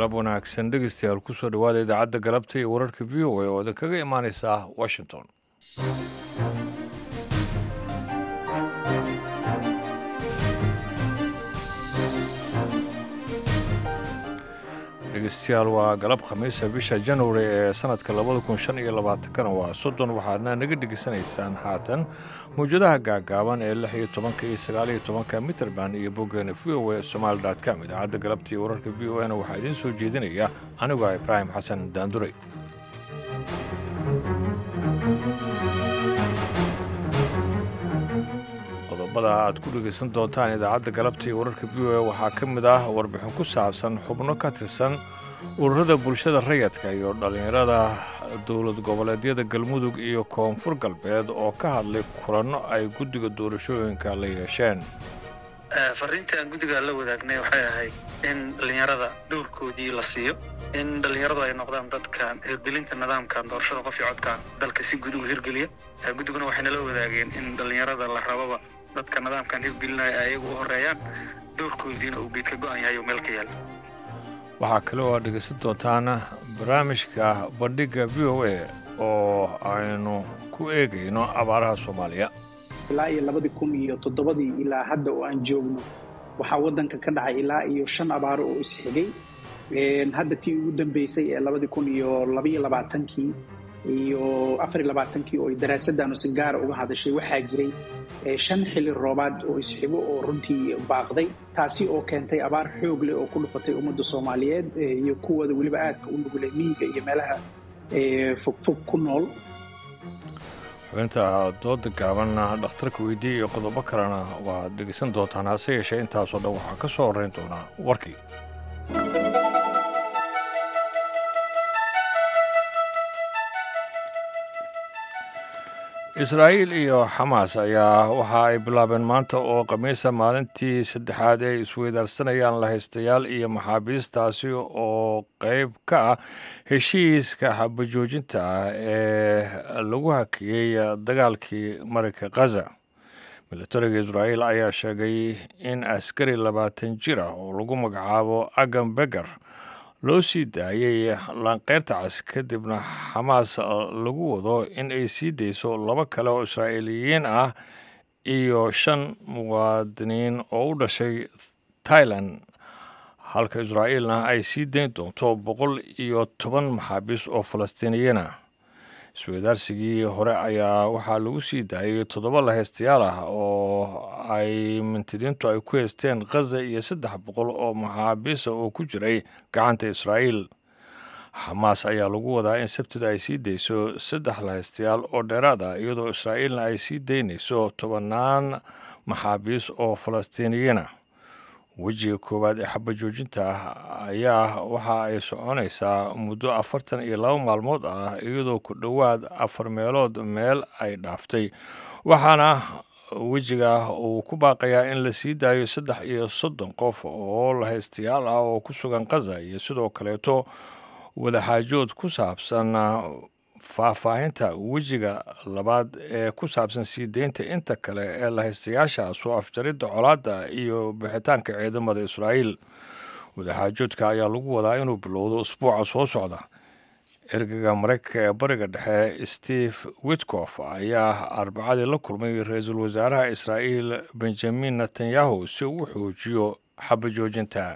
galab wanaagsan dhegeystayaal kusoo dhowaada idaacadda galabta iyo wararka v o a oo idin kaga imaaneysa washington dhegeystayaal waa galab khamiisa bisha januari ee sanadka labada kun shan iyo labaatankana waa soddon waxaadna naga dhegeysanaysaan haatan mawjadaha gaagaaban ee lix iyo tobanka iyo sagaal iyo tobanka mitrband iyo boggeena v o a somaali com idaacadda galabta iyo wararka v o na waxaa idiin soo jeedinaya anigu ah ibraahim xasan daanduray qodobada aad ku dhegeysan doontaan idaacadda galabta iyo wararka v o a waxaa ka mid ah warbixin ku saabsan xubno ka tirsan ururada bulshada rayadka iyo dhallinyarada dowlad goboleedyada galmudug iyo koonfur galbeed oo ka hadlay kulanno ay guddiga doorashooyinka la yeesheen fariintii aan guddiga la wadaagnay waxay ahayd in dhallinyarada dowrkoodii la siiyo in dhallinyaradu ay noqdaan dadka hirgelinta nidaamkan doorashada qof iyo codka dalka si guud uga hirgeliya guddiguna waxay nala wadaageen in dhallinyarada la rababa dadka nidaamkan hirgelinaya ay ayagu u horeeyaan dowrkoodiina uu geedka go'an yahay oo meel ka yaala waxaa kale oo aad dhegeysan doontaan barnaamijka bandhigga v o a oo aynu ku eegayno abaaraha soomaaliya ilaa iyo labadii kun iyo toddobadii ilaa hadda oo aan joogno waxaa waddanka ka dhacay ilaa iyo shan abaaro oo isxigay hadda tii ugu dambeysay ee labadii kun iyo labaiyo labaatankii iyo afariyo labaatankii oo daraasaddaanu si gaara uga hadashay waxaa jiray shan xili roobaad oo isxigo oo runtii baaqday taasi oo keentay abaar xoog leh oo ku dhufatay ummadda soomaaliyeed iyo kuwooda weliba aadka u nugulay miyiga iyo meelaha fogfog ku nool xubinta dooda gaabanna dhakhtarka weydiiya iyo qodobo kalena waaad dhegeysan doontaan hase yeeshee intaasoo dhan waxaa ka soo horrayn doonaa warkii israa'iil iyo xamaas ayaa waxa ay bilaabeen maanta oo khamiisa maalintii saddexaad ay isweydaarsanayaan lahaystayaal iyo maxaabiistaasi oo qayb ka ah heshiiska xabajoojinta ah ee lagu hakiyey dagaalkii marinka khaza milatariga israa'iil ayaa sheegay in askari labaatan jir ah oo lagu magacaabo agam beger loo sii daayey laanqeyrta cas kadibna xamaas lagu wado in ay sii dayso laba kale oo israa'iiliyiin ah iyo shan muwaadiniin oo u dhashay tailan halka israa'iilna ay sii dayn doonto boqol iyo toban maxaabiis oo falastiiniyiin ah isweydaarsigii hore ayaa waxaa lagu sii daayey toddoba lahaystayaal ah oo ay mintidiintu ay ku heysteen khaza iyo saddex boqol oo maxaabiisa oo ku jiray gacanta israa'iil xamaas ayaa lagu wadaa in sabtida ay sii dayso saddex lahaystayaal oo dheeraad ah iyadoo israa'iilna ay sii daynayso tobannaan maxaabiis oo falastiiniyiin ah wejiga koowaad ee xabajoojinta ah ayaa waxa ay soconaysaa muddo afartan iyo laba maalmood ah iyadoo ku dhowaad afar meelood meel ay dhaaftay waxaana wejiga uu ku baaqayaa in la sii daayo saddex iyo soddon qof oo lahaystayaal ah oo ku sugan khaza iyo sidoo kaleeto wadaxaajood ku saabsan faahfaahinta wejiga labaad ee ku saabsan sii deynta inta kale ee lahaystayaasha soo afjaridda colaadda iyo bixitaanka ciidamada israa'iil wadaxaajoodka ayaa lagu wadaa inuu bilowdo usbuuca soo socda ergaga maraykanka ee bariga dhexe steve witkof ayaa arbacadii la kulmay ra-iisul wasaaraha israa'iil benjamin netanyahu si uu u xoojiyo xabajoojinta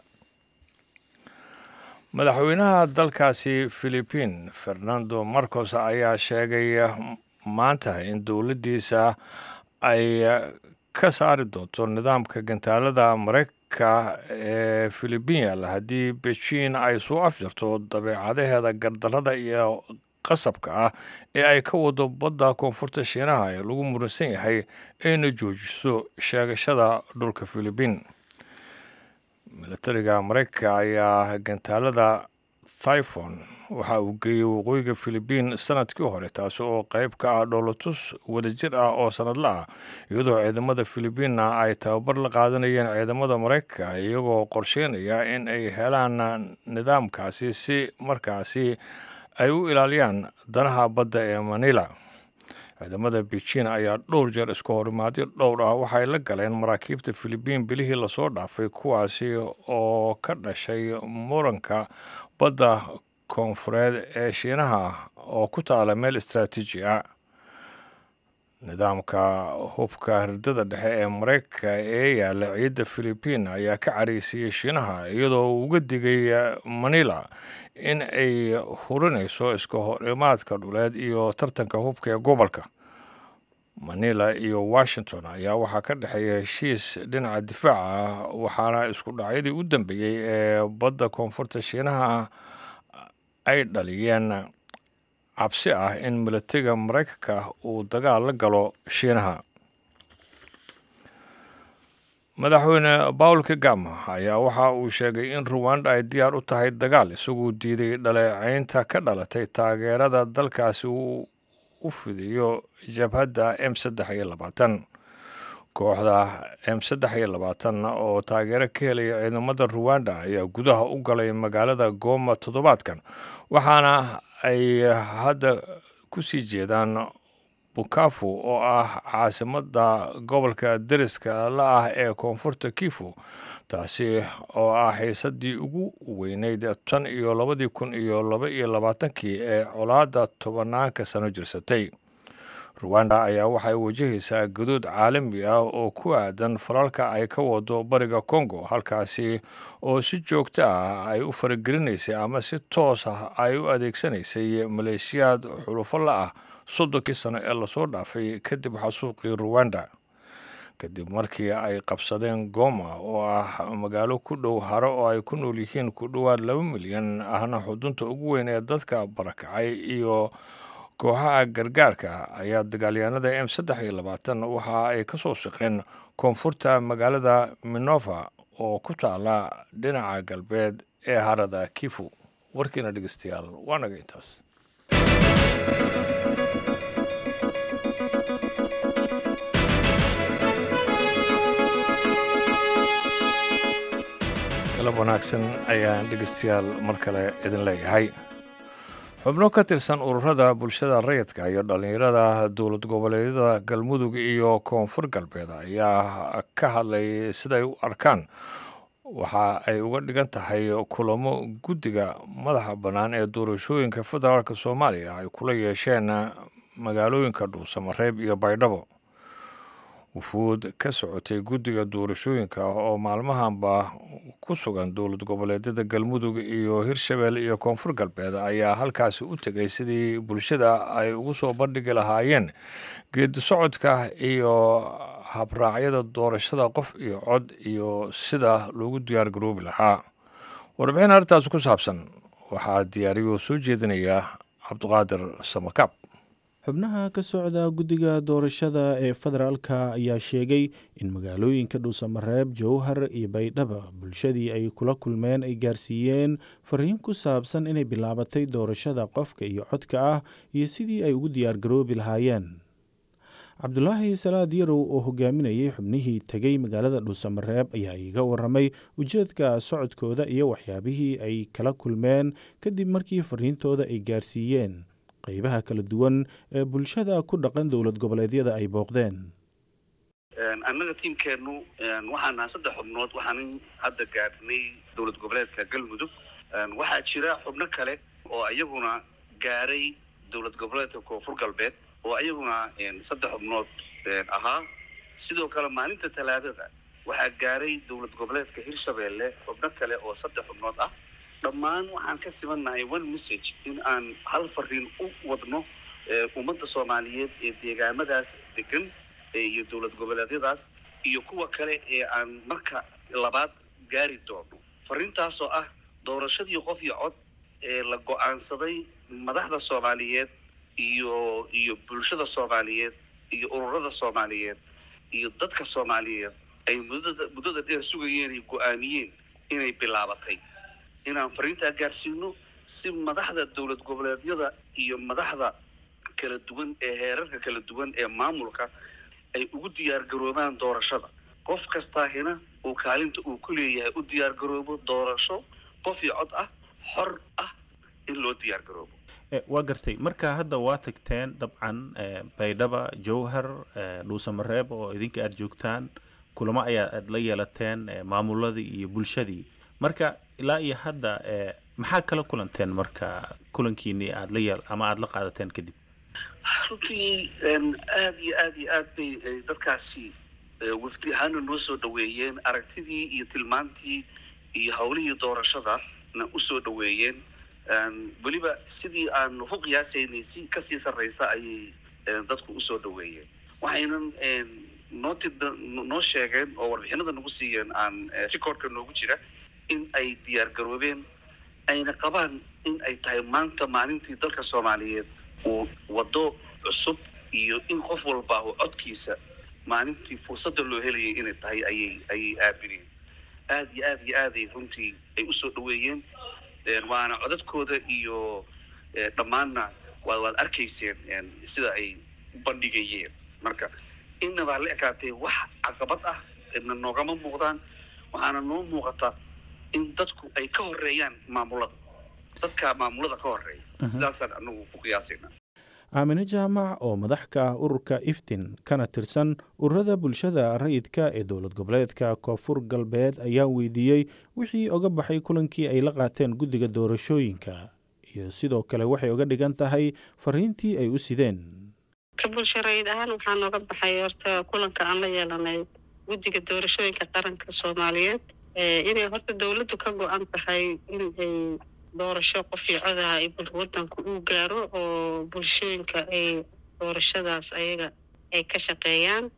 madaxweynaha dalkaasi philibiin fernando marcos ayaa sheegay maanta in dowladdiisa ay ka saari doonto nidaamka gantaalada maraykanka ee philibiin yaalla haddii bejiin ay soo afjarto dabeecadaheeda gardarrada iyo qasabka ah ee ay ka wado badda koonfurta shiinaha ee lagu muransan yahay ayna joojiso sheegashada dhulka philibiin milatariga maraykanka ayaa gantaalada typhon waxa uu geeyey waqooyiga philibiin sanadkii hore taasi oo qayb ka ah dhoolatus wadajir ah oo sanadla ah iyadoo ciidamada philibiinna ay tababar la qaadanayeen ciidamada maraykanka iyagoo qorsheynaya in ay helaan nidaamkaasi si markaasi ay u ilaaliyaan danaha badda ee manila ciidamada beijing ayaa dhowr jeer isku horimaadyo dhowr ah waxay la galeen maraakiibta filibiin bilihii lasoo dhaafay kuwaasi oo ka dhashay muranka badda koonfureed ee shiinaha oo ku taala meel istraatiiji ah nidaamka hubka hirdada dhexe ee maraykanka ee yaalla ciidda filibiin ayaa ka careysiiyey shiinaha iyadoo uu uga digay manila in ay hurinayso iska horimaadka dhuleed iyo tartanka hubka ee gobolka manila iyo washington ayaa waxaa ka dhexeeya heshiis dhinaca difaaca ah waxaana isku dhacyadii u dambeeyey ee badda koonfurta shiinaha ay dhaliyeen cabsi ah in militariga maraykanka uu dagaal la galo shiinaha madaxweyne paul kagama ayaa waxa uu sheegay in ruwanda ay diyaar u tahay dagaal isaguu diiday dhaleecaynta ka dhalatay taageerada dalkaasi uu u fidiyo jabhadda m saddex iyo labaatan kooxda m saddex iyo labaatan oo taageero ka helaya ciidamada ruwanda ayaa gudaha u galay magaalada goma toddobaadkan waxaana ay hadda ku sii jeedaan bukafu oo ah caasimadda gobolka deriska la ah ee koonfurta kifu taasi oo ah xiisadii ugu weyneyd tan iyo labadii kun iyo laba iyo labaatankii ee colaadda tobanaanka sano jirsatay ruwanda ayaa waxay wajahaysaa gadood caalami ah oo ku aadan falalka ay ka wado bariga congo halkaasi oo si joogto ah ay u faragelinaysay ama si toos ah ay u adeegsanaysay maleeshiyaad xulufo la ah soddonkii sano ee lasoo dhaafay kadib xasuuqii ruwanda kadib markii ay qabsadeen goma oo ah magaalo ku dhow haro oo ay ku nool yihiin ku dhowaad laba milyan ahna xudunta ugu weyn ee dadka barakacay iyo kooxaha gargaarka ayaa dagaalyahanada m saddex iyo labaatan waxa ay ka soo shaqeen koonfurta magaalada minova oo ku taala dhinaca galbeed ee harada kifu warkiina dhegeystayaal waa naga intaas galab wanaagsan ayaan dhegeystayaal mar kale idin leeyahay xubno ka tirsan ururada bulshada rayidka iyo dhallinyarada dowlad goboleedyada galmudug iyo koonfur galbeed ayaa ka hadlay siday u arkaan waxa ay uga dhigan tahay kulamo guddiga madaxa bannaan ee doorashooyinka federaalk soomaaliya ay kula yeesheen magaalooyinka dhuusamareeb iyo baydhabo wufuud ka socotay guddiga doorashooyinka oo maalmahanba ku sugan dowlad goboleedyada galmudug iyo hirshabelle iyo koonfur galbeed ayaa halkaasi u tegay sidii bulshada ay ugu soo bandhigi lahaayeen geedi socodka iyo habraacyada doorashada qof iyo cod iyo sida loogu diyaar garoobi lahaa warbixin arrintaas ku saabsan waxaa diyaariyo soo jeedinaya cabdiqaadir samakaab xubnaha ka socda guddiga doorashada ee federaalka ayaa sheegay in magaalooyinka dhuusamareeb jowhar iyo baydhaba bulshadii ay kula kulmeen ay gaarsiiyeen fariin ku saabsan inay bilaabatay doorashada qofka iyo codka ah iyo sidii ay ugu diyaargaroobi lahaayeen cabdulaahi salaad yarow oo hogaaminayay xubnihii tegay magaalada dhuusamareeb ayaa iiga waramay ujeedka socodkooda iyo waxyaabihii ay kala kulmeen kadib markii fariintooda ay gaarsiiyeen qaybaha kala duwan ee bulshada ku dhaqan dowlad goboleedyada ay booqdeen annaga tiimkeennu waxaan nahay saddex xubnood waxaanan hadda gaadhnay dowlad goboleedka galmudug waxaa jira xubno kale oo iyaguna gaaray dowlad goboleedka koonfur galbeed oo iyaguna saddex xubnood ahaa sidoo kale maalinta talaadada waxaa gaaray dowlad goboleedka hirshabeelle xubno kale oo saddex xubnood ah dhammaan waxaan ka simannahay one message in aan hal fariin u wadno ummadda soomaaliyeed ee deegaamadaas degan iyo dowlad goboleedyadaas iyo kuwa kale ee aan marka labaad gaari doono fariintaasoo ah doorashadii qof iyo cod ee la go-aansaday madaxda soomaaliyeed iyo iyo bulshada soomaaliyeed iyo ururada soomaaliyeed iyo dadka soomaaliyeed ay muddada muddada dheer sugayeen ay go-aamiyeen inay bilaabatay inaan fariintaa gaarsiino si madaxda dowlad goboleedyada iyo madaxda kala duwan ee heerarka kala duwan ee maamulka ay ugu diyaargaroobaan doorashada qof kastaahina uu kaalinta uu ku leeyahay u diyaargaroobo doorasho qof iyo cod ah xor ah in loo diyaargaroobo waa gartay marka hadda waa tagteen dabcan baydhaba jowhar dhuusamareeb oo idinka aada joogtaan kulamo ayaa aad la yeelateen maamuladii iyo bulshadii marka ilaa iyo hadda maxaa kala kulanteen marka kulankiini aad la yeel ama aada la qaadateen kadib runtii aada iyo aada iyo aad bay dadkaasi wafdi ahaana noo soo dhaweeyeen aragtidii iyo tilmaantii iyo hawlihii doorashadana usoo dhaweeyeen weliba sidii aan ku qiyaasaynay si kasii sarreysa ayay dadku usoo dhaweeyeen waxaynan noo noo sheegeen oo warbixinada nagu siiyeen aan recordka noogu jira in ay diyaar garoobeen ayna qabaan in ay tahay maanta maalintii dalka soomaaliyeed uu waddo cusub iyo in qof walba uu codkiisa maalintii fursadda loo helayay inay tahay ayay ayay aabineen aada iyo aada iyo aaday runtii ay usoo dhaweeyeen waana codadkooda iyo dhammaanna waa waad arkayseen sida ay u bandhigayeen marka innabaa la ekaatay wax caqabad ah na noogama muuqdaan waxaana noo muuqata in dadku ay ka horeeyaan maamulada dadka maamulada ka horeeya sidaasaan anagu ku qiyaasayna aamine jaamac oo madax ka ah ururka iftin kana tirsan ururada bulshada rayidka ee dowlad goboleedka koonfur galbeed ayaa weydiiyey wixii oga baxay kulankii ay la qaateen guddiga doorashooyinka iyo sidoo kale waxay oga dhigan tahay fariintii ay u sideen ka bulsho rayid ahaan waxaa nooga baxay horta kulanka aan la yeelanay guddiga doorashooyinka qaranka soomaaliyeed inay horta dowladdu ka go-an tahay in ay doorasho qofii codaha ay wadanku uu gaaro oo bulshooyinka ay doorashadaas ayaga ay ka shaqeeyaan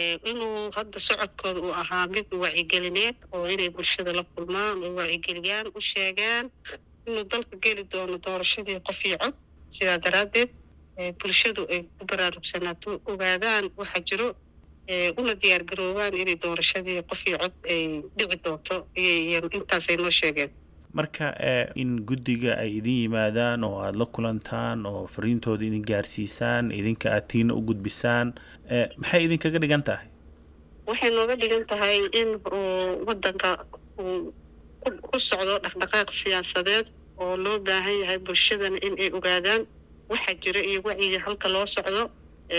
inuu hadda socodkooda uu ahaa mid wacigelineed oo inay bulshada la kulmaan oo wacigeliyaan u sheegaan inuu dalka geli doono doorashadii qofii cod sidaa daraaddeed bulshadu ay ku baraarugsanaato ogaadaan waxa jiro una diyaar garoobaan inay doorashadii qofii cod ay dhici doonto intaasay noo sheegeen marka in guddiga ay idin yimaadaan oo aada la kulantaan oo fariintooda idin gaarsiisaan idinka aad tiina u gudbisaan maxay idinkaga dhigan tahay waxay nooga dhigan tahay in waddanka uu ku socdo dhaqdhaqaaq siyaasadeed oo loo baahan yahay bulshadana in ay ogaadaan waxaa jira iyo wacyiga halka loo socdo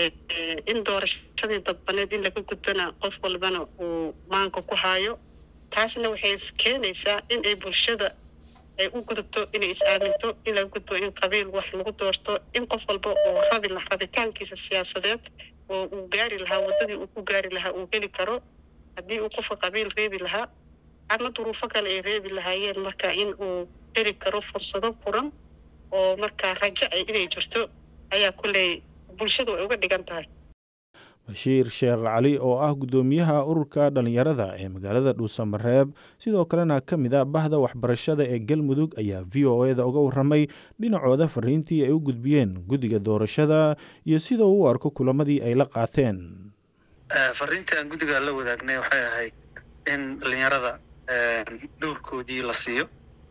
in doorashadii dadbaneed in laga gudbana qof walbana uu maanka ku haayo taasna waxay keenaysaa in ay bulshada ay u gudubto inay is-aaminto in laga gudbo in qabiil wax lagu doorto in qof walba uu rabi la rabitaankiisa siyaasadeed oo uu gaari lahaa waddadii uu ku gaari lahaa uu heli karo haddii uu qofka qabiil reebi lahaa ama duruufo kale ay reebi lahaayeen marka in uu heli karo fursado furan oo markaa rajo ay inay jirto ayaa kulley bulshadu ay uga dhigan tahay bashiir sheekh cali oo ah guddoomiyaha ururka dhallinyarada ee magaalada dhuusamareeb sidoo kalena ka mid a bahda waxbarashada ee galmudug ayaa v o eda uga warramay dhinacooda fariintii ay u gudbiyeen guddiga doorashada iyo sida uu u arko kulamadii ay la qaateen fariintii aan guddiga la wadaagnay waxay ahayd in dhallinyarada dowrkoodii la siiyo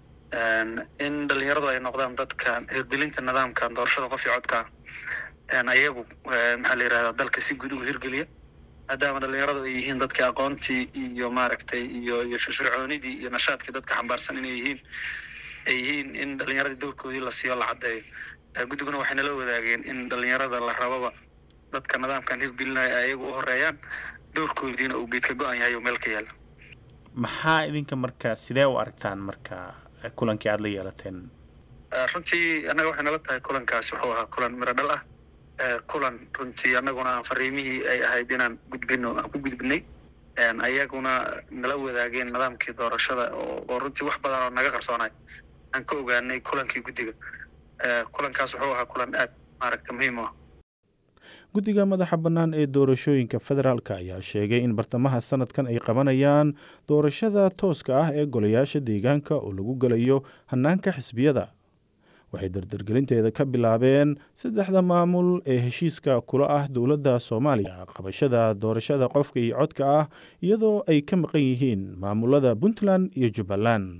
in dhallinyaradu ay noqdaan dadka hirgelinta nidaamkan doorashada qofii codka ayagu maxaa la yidhahdaa dalka si guud ugu hirgeliya maadaama dhallinyaradu ay yihiin dadkii aqoontii iyo maaragtay iyo iyo firfircoonidii iyo nashaadkii dadka xambaarsan inay yihiin ay yihiin in dhallinyaradii dowrkoodii la siiyo la caddeeyo guddiguna waxay nala wadaageen in dhallinyarada la rababa dadka nidaamkan hirgelinaya ay ayagu u horeeyaan dowrkoodiina uu geedka go-an yahay oo meel ka yaala maxaa idinka marka sidee u aragtaan marka kulankii aada la yeelateen runtii annaga waxay nala tahay kulankaasi wuxuu ahaa kulan miro dhal ah kulan runtii annaguna aan fariimihii ay ahayd inaan gudbino aan ku gudbinay ayaguna nala wadaageen nidaamkii doorashada oo runtii wax badan oo naga qarsoonay aan ka ogaanay kulankii guddiga kulankaas wuxuu ahaa kulan aad maaragta muhiim u ah guddiga madaxa bannaan ee doorashooyinka federaalk ayaa sheegay in bartamaha sanadkan ay qabanayaan doorashada tooska ah ee golayaasha deegaanka oo lagu gelayo hannaanka xisbiyada waxay dardargelinteeda ka bilaabeen saddexda maamul ee heshiiska kula ah dowladda soomaaliya qabashada doorashada qofka iyo codka ah iyadoo ay ka maqan yihiin maamulada puntland iyo jubbaland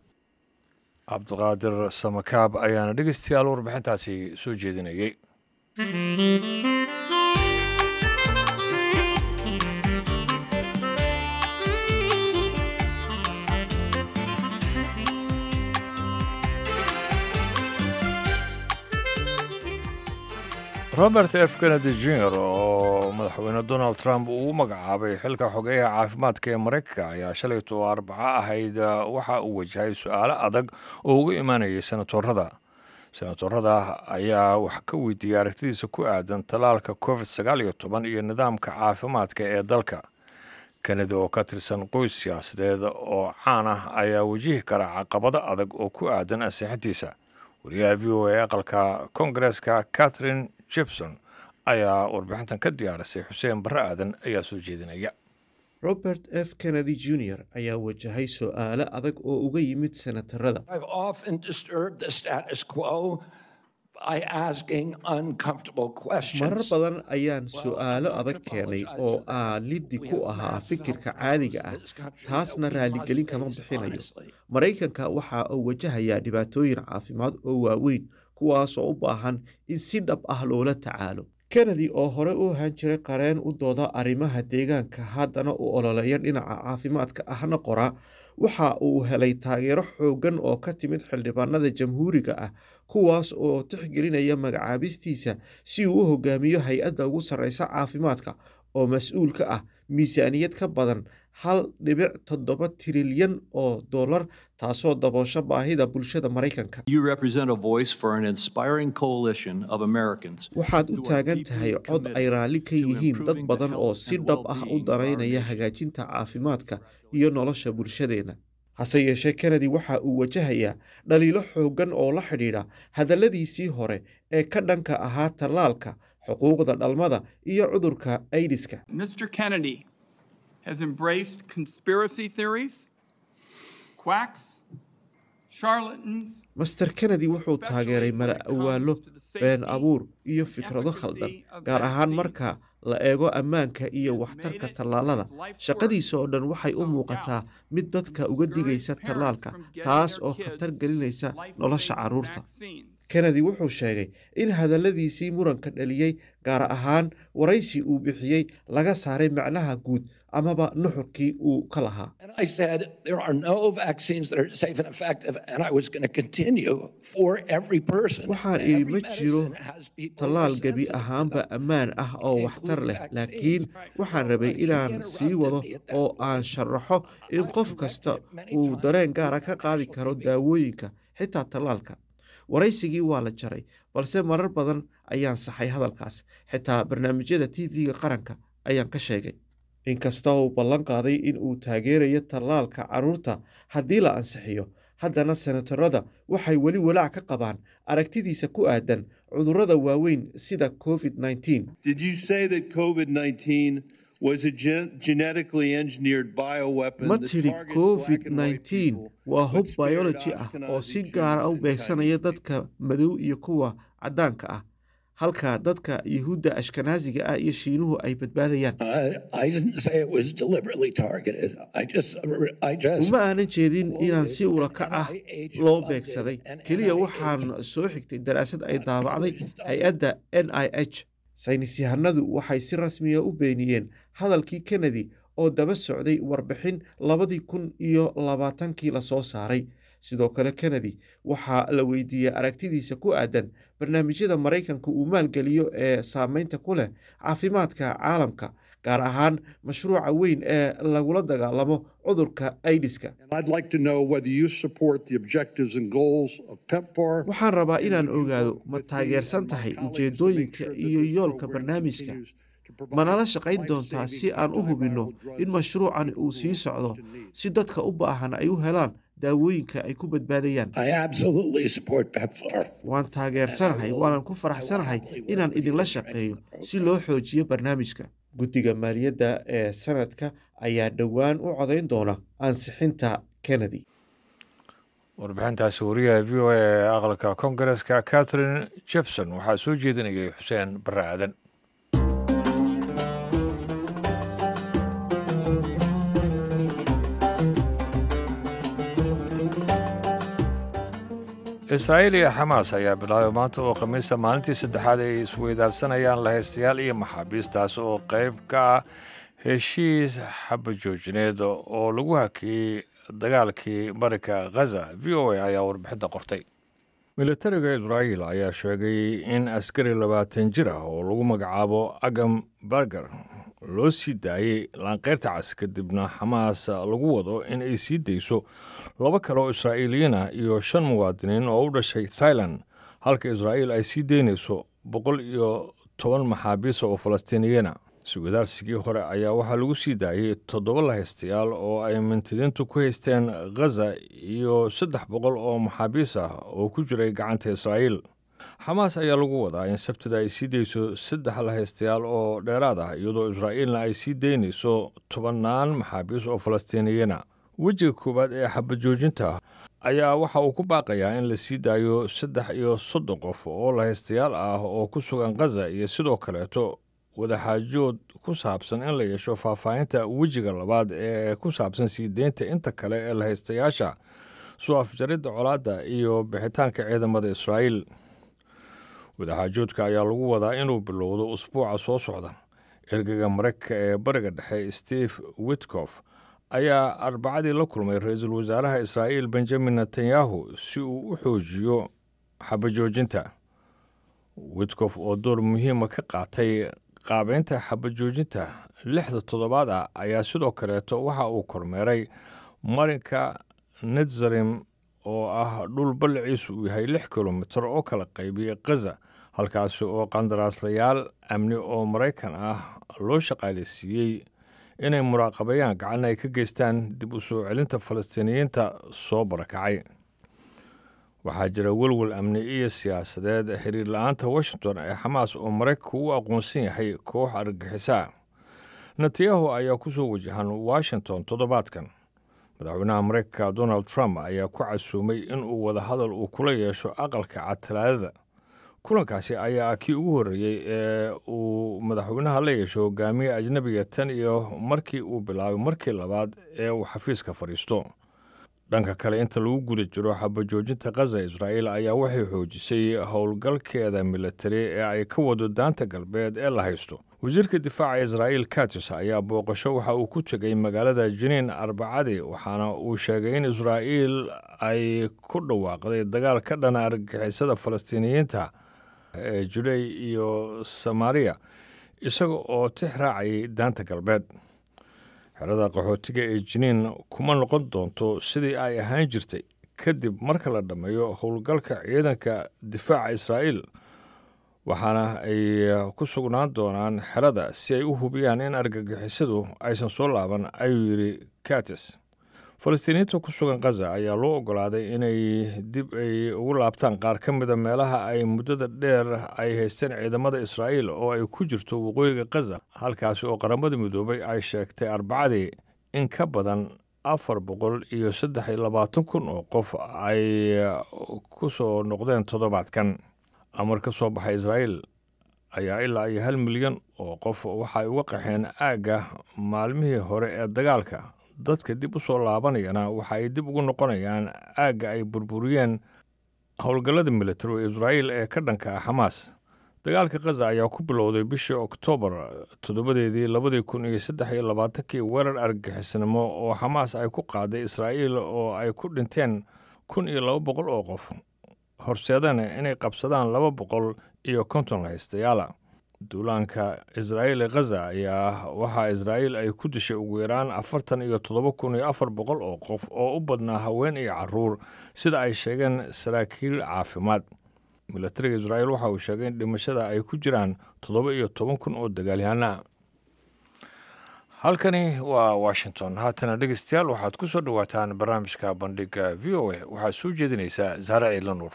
cabdiqaadir samakaab ayaana dhegeystayaal warbixintaasi soo jeedinayay robert f kennedy jr oo madaxweyne donald trump uu u magacaabay xilka xogeyaha caafimaadka ee maraykanka ayaa shalayto arbaco ahayd waxa uu wajahay su-aalo adag oo uga imaanayay senatorada senatorada ayaa wax ka weydiiyey aragtidiisa ku aadan tallaalka covid sagaal iyo toban iyo nidaamka caafimaadka ee dalka kennedy oo ka tirsan qoys siyaasadeed oo caan ah ayaa wajihi kara caqabado adag oo ku aadan ansixintiisa wariyaha v o a aqalka koongareeska catherine jibson ayaa warbixintan ka diyaarisay xuseen barre aadan ayaa soo jeedinaya robert f kennedy jr ayaa wajahay su-aalo adag oo uga yimid senatarada marar badan ayaan su-aalo adag keenay oo aan liddi ku ahaa fikirka caadiga ah taasna raaligelin kama bixinayo maraykanka waxa uu wajahayaa dhibaatooyin caafimaad oo waaweyn kuwaasoo u baahan in si dhab ah loola tacaalo kennedy oo hore u ahaan jiray qareen u dooda arrimaha deegaanka haddana u ololeeya dhinaca caafimaadka ahna qora waxa uu helay taageero xooggan oo ka timid xildhibaanada jamhuuriga ah kuwaas oo tixgelinaya magacaabistiisa si uu u hogaamiyo hay-adda ugu sarreysa caafimaadka oo mas-uul ka ah miisaaniyad ka badan hal dhibic toddoba tirilyan oo dollar taasoo daboosho baahida bulshada maraykanka waxaad u taagan tahay cod ay raalli ka yihiin dad badan oo si dhab ah u danaynaya hagaajinta caafimaadka iyo nolosha bulshadeenna hase yeeshee kennedy waxa uu wajahayaa dhaliilo xooggan oo la xidhiidha hadalladiisii hore ee ka dhanka ahaa tallaalka xuquuqda dhalmada iyo cudurka aidiska has embraced conspiracy theories, quacks, charlatans, master kennedy wuxuu taageeray mala awaallo been abuur iyo fikrado khaldan gaar ahaan marka la eego ammaanka iyo waxtarka tallaalada shaqadiisa oo dhan waxay u muuqataa mid dadka uga digaysa tallaalka taas oo khatar gelinaysa nolosha carruurta kennedy wuxuu sheegay in hadalladiisii muranka dhaliyey gaar ahaan waraysi uu bixiyey laga saaray macnaha guud amaba nuxurkii uu ka lahaa waxaan idhi ma jiro tallaal gebi ahaanba ammaan ah oo waxtar leh laakiin waxaan rabay inaan sii wado oo aan sharaxo in qof kasta uu dareen gaara ka qaadi karo daawooyinka xitaa tallaalka waraysigii waa la jaray balse marar badan ayaan saxay hadalkaas xitaa barnaamijyada t v-ga qaranka ayaan ka sheegay inkasta uu ballan qaaday in uu taageerayo tallaalka carruurta haddii la ansixiyo haddana senatarada waxay weli walaac ka qabaan aragtidiisa ku aadan cudurrada waaweyn sida covid ma tidhi covid nneteen waa hub biology ah oo si gaara u beegsanaya dadka madow iyo kuwa caddaanka ah halka dadka yuhuudda ashkanaasiga ah iyo shiinuhu ay badbaadayaan uma aanan jeedin inaan si ulakac ah loo beegsaday keliya waxaan soo xigtay daraasad ay daabacday hay-adda n i h saynis yahanadu waxay si rasmiya u beeniyeen hadalkii kennedy oo daba socday warbixin labadii kun iyo labaatankii lasoo saaray sidoo kale kennedy waxaa la weydiiyey aragtidiisa ku aadan barnaamijyada maraykanka uu maalgeliyo ee saameynta ku leh caafimaadka caalamka gaar ahaan mashruuca weyn ee lagula dagaalamo cudurka aidiska waxaan rabaa inaan ogaado ma taageersan tahay ujeedooyinka iyo yoolka barnaamijka manala shaqayn doontaa si aan u hubinno in mashruucani uu sii socdo si dadka u baahan ay u helaan daawooyinka ay ku badbaadayaan waan taageersanahay waanan ku faraxsanahay inaan idinla shaqeeyo si loo xoojiyo barnaamijka guddiga maaliyadda ee sanadka ayaa dhowaan u codayn doona ansixinta kennedy warbixintaasi wariyaha v o a ee aqalka koongareska catherine jebson waxaa soo jeedinayay xuseen barre aadan israa'iil iyo xamaas ayaa bilaabay maanta oo khamiista maalintii saddexaad ay isweydaarsanayaan lahaystayaal iyo maxaabiistaas oo qayb ka ah heshiis xabajoojineed oo lagu hakiyey dagaalkii marinka khaza v o a ayaa warbixinta qortay militariga israa'iil ayaa sheegay in askari labaatan jir ah oo lagu magacaabo agam barger loo sii daayey laanqeyrta cas kadibna xamaas lagu wado in ay sii dayso laba kale oo israa'iiliyiin ah iyo shan muwaadiniin oo u dhashay thailand halka israa'iil ay sii daynayso boqol iyo toban maxaabiisa oo falastiiniyana suwadaarsigii hore ayaa waxaa lagu sii daayey toddoba lahaystayaal oo ay mintidiintu ku haysteen ghaza iyo saddex boqol oo maxaabiis ah oo ku jiray gacanta israa'iil xamaas ayaa lagu wadaa in sabtida ay sii dayso saddex lahaystayaal oo dheeraad ah iyadoo israa'iilna ay sii daynayso tobannaan maxaabiis oo falastiiniyana wejiga koowaad ee xabajoojinta ayaa waxa uu ku baaqayaa in la sii daayo saddex iyo soddon qof oo lahaystayaal ah oo ku sugan ghaza iyo sidoo kaleeto wadaxaajood ku saabsan in la yeesho faahfaahinta wejiga labaad ee ku saabsan sii deynta inta kale ee lahaystayaasha soo afjaridda colaadda iyo bixitaanka ciidamada israa'iil wadaxaajoodka ayaa lagu wadaa inuu bilowdo usbuuca soo socda ergega maraykanka ee bariga dhexe steve witkof ayaa arbacadii la kulmay ra-iisul wasaaraha israa'iil benjamin netanyahu si uu u xoojiyo xabajoojinta witkof oo door muhiima ka qaatay qaabeynta xabajoojinta lixda toddobaad ah ayaa sidoo kaleeto waxa uu kormeeray marinka netzarim oo ah dhul ballaciisu uu yahay lix kilomitir oo kala qaybiyey khaza halkaasi oo qandaraaslayaal amni oo maraykan ah loo shaqaalaysiiyey inay muraaqabeeyaan gacan ay ka geystaan dib u soo celinta falastiiniyiinta soo barakacay waxaa jira welwel amni iyo siyaasadeed xiriir la-aanta washington ee xamaas oo maraykanku u aqoonsan yahay koox argagixisaa netanyahu ayaa ku soo wajahan washington toddobaadkan madaxweynaha maraykanka donald trump ayaa ku casuumay inuu wadahadal uu kula yeesho aqalka cad talaadada kulankaasi ayaa kii ugu horreeyey ee uu madaxweynaha la yeesho hogaamiye ajnabiga tan iyo markii uu bilaabay markii labaad ee uu xafiiska fadhiisto dhanka kale inta lagu guda jiro xabajoojinta khaza israa'iil ayaa waxay xoojisay howlgalkeeda militari ee ay ka wado daanta galbeed ee la haysto wasiirka difaaca israa'iil katis ayaa booqasho waxa uu ku tegay magaalada jiniin arbacadii waxaana uu sheegay in israa'iil ay ku dhawaaqday dagaal ka dhana argagixisada falastiiniyiinta ee judey iyo samaariya isaga oo tix raacayay daanta galbeed xerada qaxootiga ee jiniin kuma noqon doonto sidii ay ahaan jirtay kadib marka la dhammeeyo howlgalka ciidanka difaaca israa'iil waxaana ay ku sugnaan doonaan xerada si ay u hubiyaan in argagixisadu aysan soo laaban ayuu yidhi katis falastiiniyiinta ku sugan khaza ayaa loo ogolaaday inay dib ay ugu laabtaan qaar ka mida meelaha ay muddada dheer ay haysteen ciidamada israa'iil oo ay ku jirto waqooyiga khaza halkaasi oo qaramada midoobay ay sheegtay arbacadii in ka badan afar boqol iyo saddex iyo labaatan kun oo qof ay ku soo noqdeen toddobaadkan amar ka soo baxay israa'iil ayaa ilaa iyo hal milyan oo qof waxay uga qaxeen aagga maalmihii hore ee dagaalka dadka dib u soo laabanayana waxa ay dib ugu noqonayaan aagga ay burburiyeen howlgallada militari ee israa'iil ee ka dhanka ah xamaas dagaalka khaza ayaa ku bilowday bishii oktoobar toddobadeedii labadii kun iyo saddex iyo labaatankii weerar argagixisnimo oo xamaas ay ku qaaday israa'iil oo ay ku dhinteen kun iyo laba boqol oo qof horseedana inay qabsadaan laba boqol iyo konton lahaystayaala duulaanka israa'iil ee khaza ayaa waxaa israa'iil ay ku dishay ugu yaraan afartan iyo toddoba kun iyo afar boqol oo qof oo u badnaa haween iyo caruur sida ay sheegeen saraakiil caafimaad milatariga israa'iil waxa uu sheegay in dhimashada ay ku jiraan toddoba iyo toban kun oo dagaalyahanaa halkani waa washington haatana dhegeystayaal waxaad ku soo dhowaataan barnaamijka bandhiga v o a waxaad soo jeedinaysaa saare ciidla nuur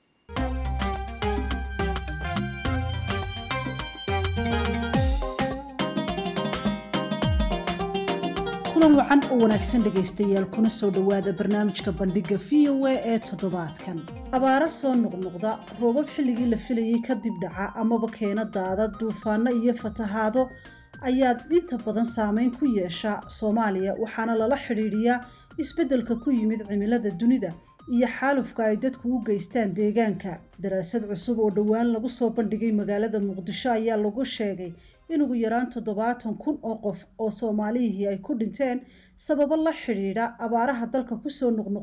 kulan wacan oo wanaagsan dhegaystayaal kuna soo dhowaada barnaamijka bandhigga v o a ee toddobaadkan abaaro soo noqnoqda roobab xilligii la filayay kadib dhaca amaba keena daada duufaano iyo fatahaado ayaa inta badan saameyn ku yeesha soomaaliya waxaana lala xidhiidhiyaa isbeddelka ku yimid cimilada dunida iyo xaalufka ay dadku u geystaan deegaanka daraasad cusub oo dhowaan lagu soo bandhigay magaalada muqdisho ayaa lagu sheegay in ugu yaraan toddobaatan kun oo qof oo soomaalihii ay ku dhinteen sababo la xidhiidha abaaraha dalka kusoo noqnoqonaya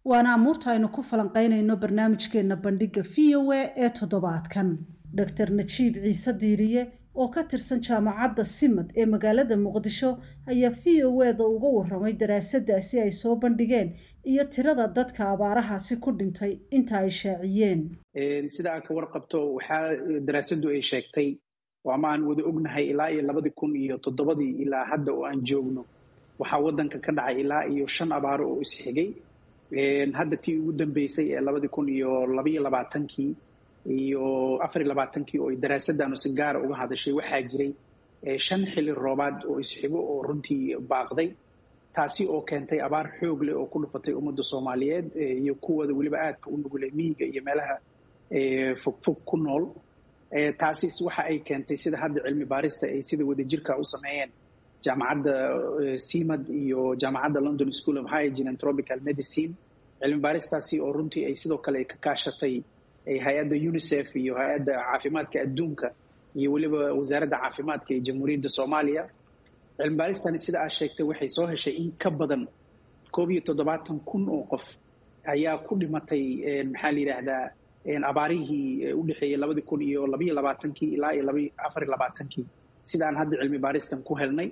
waana amuurta aynu ku falanqaynayno barnaamijkeenna bandhigga v o a ee toddobaadkan doctor najiib ciise diiriye oo ka tirsan jaamacadda simad ee magaalada muqdisho ayaa v o eda uga waramay daraasaddaasi ay soo bandhigeen iyo tirada dadka abaarahaasi ku dhintay inta ay shaaciyeen sida aad ka warqabto waxaa daraasaddu ay sheegtay oo ama aan wada ognahay ilaa iyo labadii kun iyo toddobadii ilaa hadda oo aan joogno waxaa waddanka ka dhacay ilaa iyo shan abaaro oo isxigay hadda tii ugu dambeysay ee labadii kun iyo labaiyo labaatankii iyo afar iyo labaatankii oo daraasaddaanu si gaara uga hadashay waxaa jiray shan xili roobaad oo isxigo oo runtii baaqday taasi oo keentay abaar xoog leh oo ku dhufatay ummadda soomaaliyeed iyo kuwooda weliba aadka u nugulay miyiga iyo meelaha fogfog ku nool taasi waxa ay keentay sida hadda cilmi baarista ay sida wadajirka u sameeyeen jaamacadda simad iyo jaamacadda london school of hygiene and tropical medicine cilmi baaristaasi oo runtii ay sidoo kale ka kaashatay hay-adda unicef iyo hay-adda caafimaadka adduunka iyo weliba wasaaradda caafimaadka ee jamhuuriyadda soomaaliya cilmi baaristani sida aad sheegtay waxay soo heshay in ka badan koob iyo toddobaatan kun oo qof ayaa ku dhimatay maxaa la yidhaahdaa abaarihii u dhexeeyey labadii kun iyo labaiyo labaatankii ilaa iyo laba afar iyo labaatankii sidaan hadda cilmi baaristan ku helnay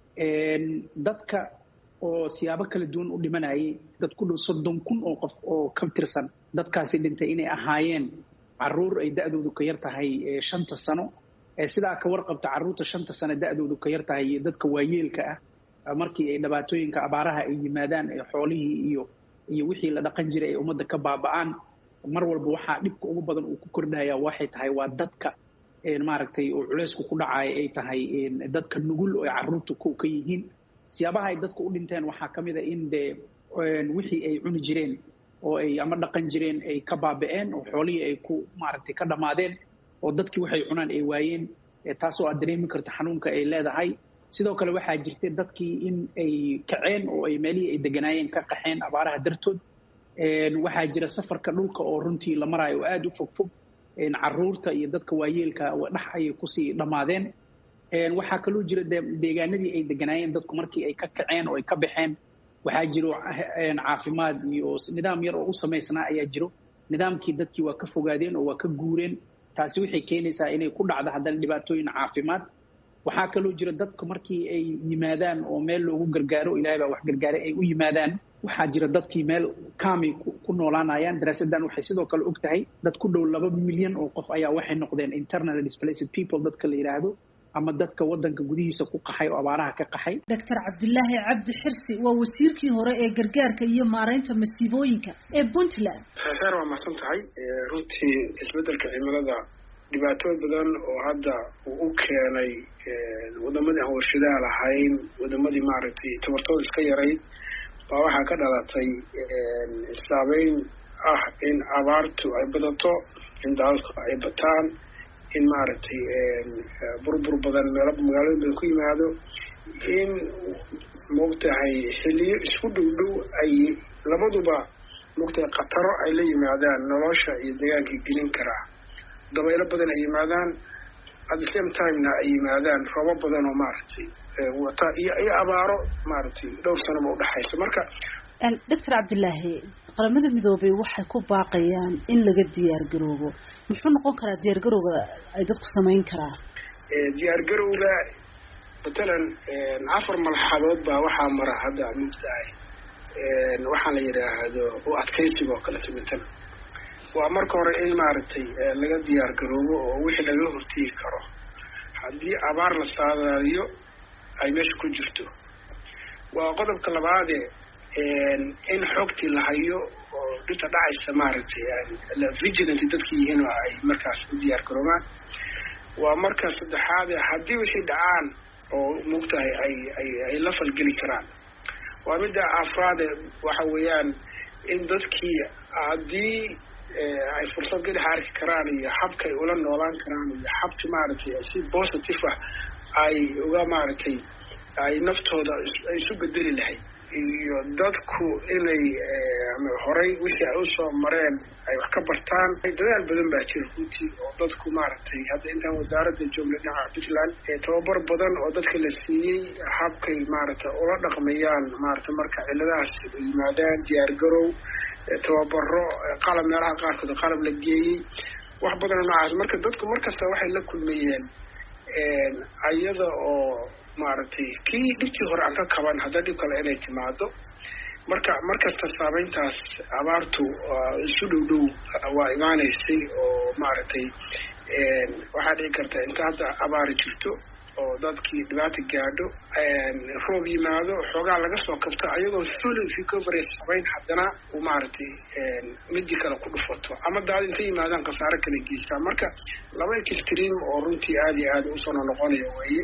dadka oo siyaabo kala duwan u dhimanayay dad ku dhow soddon kun oo qof oo ka tirsan dadkaasi dhintay inay ahaayeen caruur ay da-doodu ka yar tahay shanta sano sidaa ka warqabta carruurta shanta sano da-doodu ka yar tahay iyo dadka waayeelka ah markii ay dhibaatooyinka abaaraha ay yimaadaan ee xoolihii iyo iyo wixii la dhaqan jiray ay ummadda ka baaba'aan mar walba waxaa dhibka ugu badan uu ku kordhaya waxay tahay waa dadka maaragtay oo culeysku ku dhacaya ay tahay dadka nugul oo carruurta ka yihiin siyaabaha ay dadka u dhinteen waxaa ka mid a in dee wixii ay cuni jireen oo ay ama dhaqan jireen ay ka baaba'een oo xoolihii ay ku maaragtay ka dhammaadeen oo dadkii waxay cunaan ay waayeen taasoo aad dareemi karta xanuunka ay leedahay sidoo kale waxaa jirtay dadkii in ay kaceen oo ay meelihii ay deganaayeen ka qaxeen abaaraha dartood waxaa jira safarka dhulka oo runtii la maraayo oo aada u fogfog caruurta iyo dadka waayeelka dhex ayay kusii dhammaadeen waxaa kaloo jira deegaanadii ay deganaayeen dadku markii ay ka kaceen oo ay ka baxeen waxaa jiro caafimaad iyo nidaam yar oo u samaysnaa ayaa jiro nidaamkii dadkii waa ka fogaadeen oo waa ka guureen taasi waxay keenaysaa inay ku dhacdo haddana dhibaatooyin caafimaad waxaa kaloo jira dadku markii ay yimaadaan oo meel loogu gargaaro ilahay baa wax gargaaray ay u yimaadaan waxaa jira dadkii meel kaamay ku noolaanayaan daraasaddan waxay sidoo kale og tahay dad ku dhow laba milyan oo qof ayaa waxay noqdeen internal displaced people dadka la yidhaahdo ama dadka waddanka gudihiisa ku qaxay oo abaaraha ka qaxay doctor cabdulaahi cabdi xirsi waa wasiirkii hore ee gargaarka iyo maaraynta masiibooyinka ee puntland heer waa mahadsan tahay runtii isbeddelka cimilada dhibaatooyin badan oo hadda uu u keenay wadamadii aan warshadaha lahayn wadamadii maaragtay tabartooda iska yarayd baa waxaa ka dhalatay saabeyn ah in abaartu ay badato in daadadku ay bataan in maaragtay burbur badan meelo magaalooyin badan ku yimaado in maogtahay xiliyo isku dhow dhow ay labaduba maogtahay khataro ay la yimaadaan nolosha iyo deegaankii gelin karaa dabaylo badan ay yimaadaan at the same timena ay yimaadaan roobo badan oo maaragtay wata iyo iyo abaaro maaragtay dhowr sanoba udhexayso marka doctor cabdilaahi qaramada midoobay waxay ku baaqayaan in laga diyaar garoobo muxuu noqon karaa diyaar garowga ay dadku samayn karaa diyaar garowga matalan afar malxadood baa waxaa mara hadda mugtahay waxaa la yidhaahdo u adkaysiga oo kaleto matalan waa marka hore in maaragtay laga diyaar garoobo oo wixii laga hortegi karo haddii abaar la saadaadiyo ay meesha ku jirto waa qodobka labaade in xogtii la hayo oo dhinta dhacaysa maaragtay vigilant dadki yihiin oo ay markaas u diyaar garoobaan waa marka saddexaade haddii wixii dhacaan oo mugtahay ay ay ay la falgeli karaan waa midda afraade waxa weeyaan in dadkii haddii ay fursad gadaxa arki karaan iyo habka ay ula noolaan karaan iyo habka maaragtay si positive ah ay uga maaragtay ay naftooda ay isu bedeli lahayd iyo dadku inay horay wixii ay usoo mareen ay wax ka bartaan dadaal badan baa jira runtii oo dadku maaragtay hadda intaan wasaaradda joogna dhinaca puntland tababar badan oo dadka la siiyey habkay maaragtay ula dhaqmayaan maaragtay marka ciladahaas yimaadaan diyaar garow tababaro qalab meelaha qaarkood qalab la geeyey wax badanoo noocaas marka dadku markasta waxay la kulmayeen iyada oo maaragtay kii dhibtii hore aan ka kaban hadda dhib kale inay timaado marka markasta saameyntaas abaartu isu dhow dhow waa imaaneysay oo maaragtay waxaa dhici karta inta hadda abaari jirto oo dadkii dhibaata gaadho roob yimaado xoogaa laga soo kabto ayagoo fully recovery samayn haddana uu maaragtay midii kale ku dhufato ama daad intay yimaadaan khasaare kala geystaa marka laba extream oo runtii aada iyo aada usoo noqonaya weeye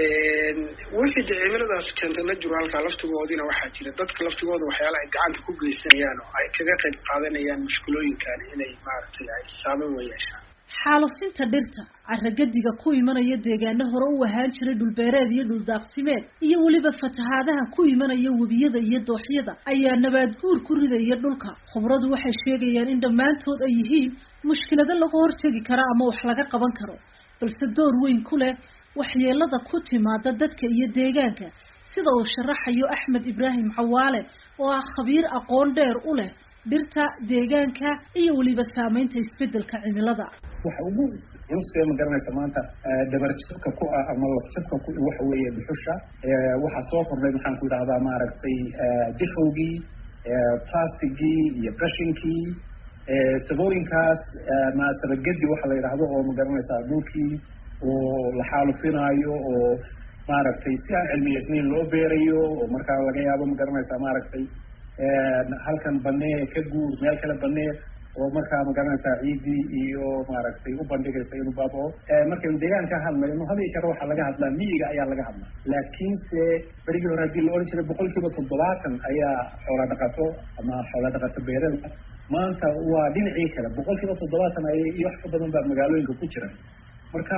wixii de cimiladaas keentay la jiro halkaa laftigoodina waxaa jira dadka laftigooda waxyaala ay gacanta ku geysanayaan oo ay kaga qayb qaadanayaan mushkulooyinkan inay maaragtay ay saameyn wa yeeshaan xaalufinta dhirta carragadiga ku imanaya deegaano hore u ahaan jiray dhulbeereed iyo dhuldaaqsimeed iyo weliba fatahaadaha ku imanaya webiyada iyo dooxyada ayaa nabaad guur ku ridaya dhulka khubradu waxay sheegayaan in dhammaantood ay yihiin mushkilado laga hortegi kara ama wax laga qaban karo balse door weyn ku leh waxyeelada ku timaada dadka iyo deegaanka sida uu sharaxayo axmed ibraahim cawaale oo ah khabiir aqoon dheer u leh dhirta deegaanka iyo weliba saameynta isbedelka cimilada waxa ugu culustee ma garanaysa maanta dabarjabka ku ah ama lafjabka ku waxa weeye dhuxusha waxaa soo kordhay maxaan ku idhahdaa maaragtay dixowgii plastigii iyo brushinkii sabooyinkaas maasabagedi waxa la yidhaahdo oo ma garanaysaa dhulkii oo la xaalufinaayo oo maaragtay si aan cilmiyeysnayn loo beerayo oo markaa laga yaabo ma garanaysaa maaragtay halkan banee ka guur meel kale banee oo markaa magaranaysaa ciidii iyo maaragtay u bandhigaysa inuu baabao markaynu deegaan ka hadlayno had iyo jeer waxaa laga hadlaa miyiga ayaa laga hadlaa laakiinse berigii hore haddii la odhan jiray boqol kiiba toddobaatan ayaa xoola dhaqato ama xoola dhaqato beerada maanta waa dhinacii kale boqol kiiba toddobaatan ay iyo wax ka badan baa magaalooyinka ku jira marka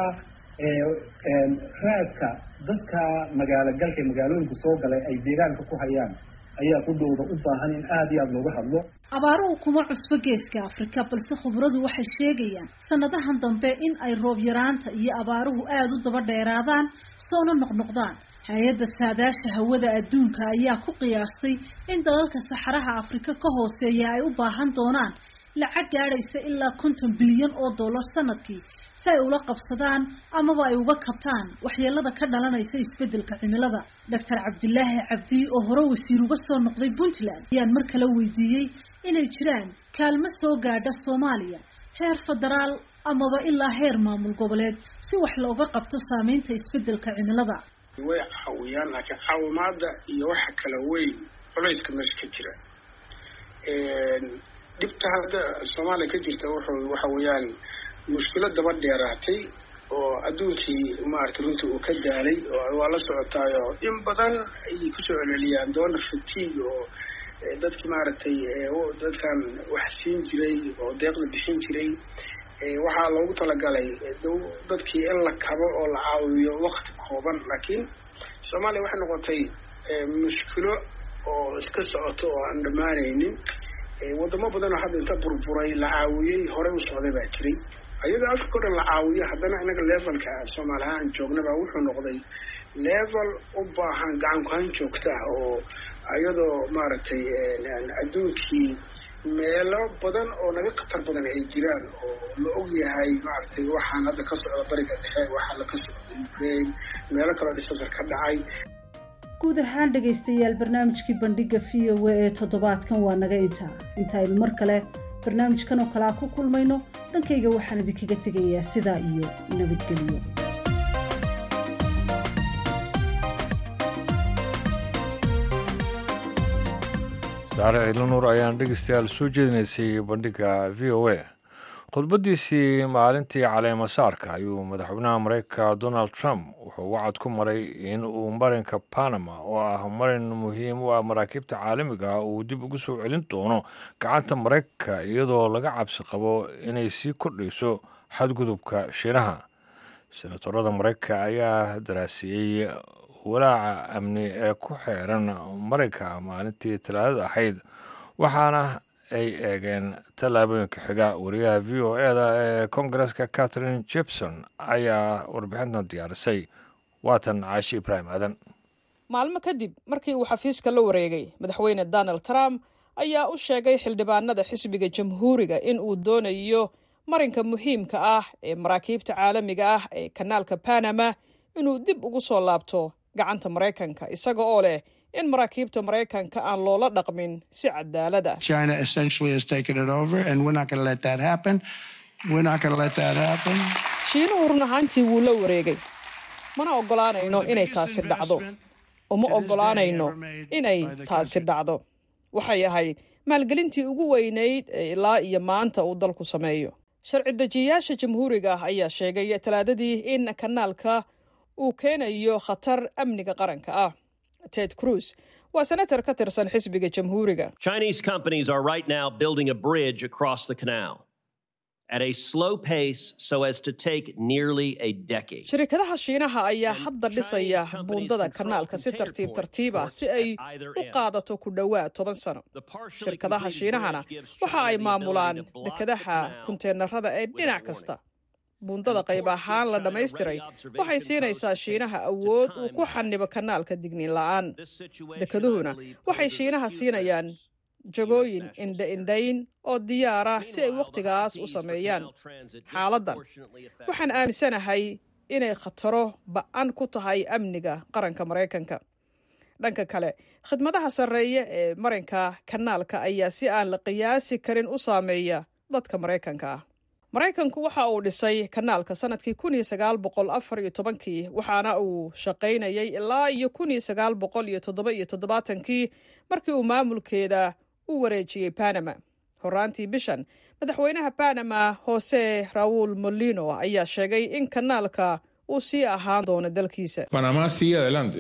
raadka dadka magaalo galka magaalooyinka soo galay ay deegaanka ku hayaan ayaa ku dhowda u baahan in aada iyo aada looga hadlo abaaruhu kuma cusbo geeska afrika balse khubradu waxay sheegayaan sanadahan dambe in ay roob yaraanta iyo abaaruhu aada u daba dheeraadaan soona noqnoqdaan hay-adda saadaasha hawada adduunka ayaa ku qiyaastay in dalalka saxaraha afrika ka hooseeya ay u baahan doonaan lacag gaadhaysa ilaa konton bilyan oo dollar sanadkii si ay ula qabsadaan amaba ay uga kabtaan waxyeelada ka dhalanaysa isbedelka cimilada doctor cabdilaahi cabdi oo hore wasiir uga soo noqday puntland ayaan mar kale weydiiyey inay jiraan kaalmo soo gaadha soomaaliya heer federaal amaba ilaa heer maamul goboleed si wax looga qabto saameynta isbedelka cimilada way caawiyaan laakiin caawimaada iyo waxa kala weyn culayska meesha ka jira dhibta hadda soomaaliya ka jirta wuxuu waxa weeyaan mushkilo daba dheeraatay oo adduunkii maaragtay runtii uu ka daalay oo waa la socotaayo in badan ayay kusoo celceliyaan doona fatiig oo dadkii maaragtay dadkan wax siin jiray oo deeqda bixin jiray waxaa loogu talagalay dadkii in la kabo oo la caawiyo wakti kooban laakiin soomaaliya waxay noqotay mushkilo oo iska socoto oo aan dhammaanaynin wadamo badan oo hadda inta burburay la caawiyey horey u socday baa jiray iyadoo africa o dhan la caawiyo haddana inaga levelka soomaali ahaan joognaba wuxuu noqday level u baahan gacan ku-hayn joogta ah oo iyadoo maaragtay adduunkii meelo badan oo naga khatar badan ay jiraan oo la og yahay maaragtay waxaan hadda ka socda bariga dhexe waxaa la ka socda ukraine meelo kaloo dhisasar ka dhacay guud ahaan dhegaystayaal barnaamijkii bandhiga v o a ee toddobaadkan waa naga intaa intaaynu mar kale barnaamijkan oo kalea ku kulmayno dhankayga waxaan idinkaga tegayaa sidaa iyo nabadgelyo saare ciilanuur ayaan dhegeystayaal soo jeedinaysay bandhiga v o a khudbaddiisii maalintii caleemasaarka ayuu madaxweynaha mareykanka donald trump wuxuu wacad ku maray in uu marinka panama oo ah marin muhiim u ah maraakiibta caalamiga uu dib ugu soo celin doono gacanta maraykanka iyadoo laga cabsi qabo inay sii kordhayso xadgudubka shiinaha senatorada maraykanka ayaa daraasiyey walaaca amni ee ku xeeran marinka maalintii talaadada ahayd waxaana ay eegeen tallaabooyinka xiga wariyaha v o e da ee kongareska catherine jepson ayaa warbixintan diyaarisay waatan caashi ibraahim aadan maalmo kadib markii uu xafiiska la wareegay madaxweyne donald trump ayaa u sheegay xildhibaanada xisbiga jamhuuriga in uu doonayo marinka muhiimka ah ee maraakiibta caalamiga ah ee kanaalka panama inuu dib ugu soo laabto gacanta maraykanka isaga oo leh in maraakiibta maraykanka aan loola dhaqmin si cadaalad ah shiinuhu run ahaantii wuu la wareegay mana oggolaanayno inay taasi dhacdo uma oggolaanayno inay taasi dhacdo waxay ahayd maalgelintii ugu weynayd ee ilaa iyo maanta uu dalku sameeyo sharci dejiyayaasha jamhuuriga ah ayaa sheegay talaadadii in kanaalka uu keenayo khatar amniga qaranka ah ted cruz waa senatar ka tirsan xisbiga jamhuuriga Chinese companies are right now building a bridge across the canal at a slow pace so as to take nearly a decade. shirkadaha shiinaha ayaa hadda dhisaya buundada kanaalka si tartiib tartiib ah si ay u qaadato ku dhowaad toban sano shirkadaha shiinahana waxa ay maamulaan dekedaha kunteenarada ee dhinac kasta buundada qayb ahaan la dhammaystiray waxay siinaysaa shiinaha awood uu ku xanibo kanaalka digniin la'aan dekeduhuna waxay shiinaha siinayaan jagooyin indha-indhayn oo diyaar ah si ay wakhtigaas u sameeyaan xaaladdan waxaan aaminsanahay inay khataro ba'an ku tahay amniga qaranka maraykanka dhanka kale khidmadaha sarreeya ee marinka kanaalka ayaa si aan la qiyaasi karin u saameeya dadka maraykanka ah maraykanku waxa uu dhisay kanaalka sanadkii kun iyo sagaal boqol afar iyo tobankii waxaana uu shaqaynayay ilaa iyo kun iyo sagaal boqol iyo toddoba iyo toddobaatankii markii uu maamulkeeda u wareejiyey panama horaantii bishan madaxweynaha panama jose raul molino ayaa sheegay in kanaalka uu sii ahaan doono dalkiisa Panamá sigue adelante.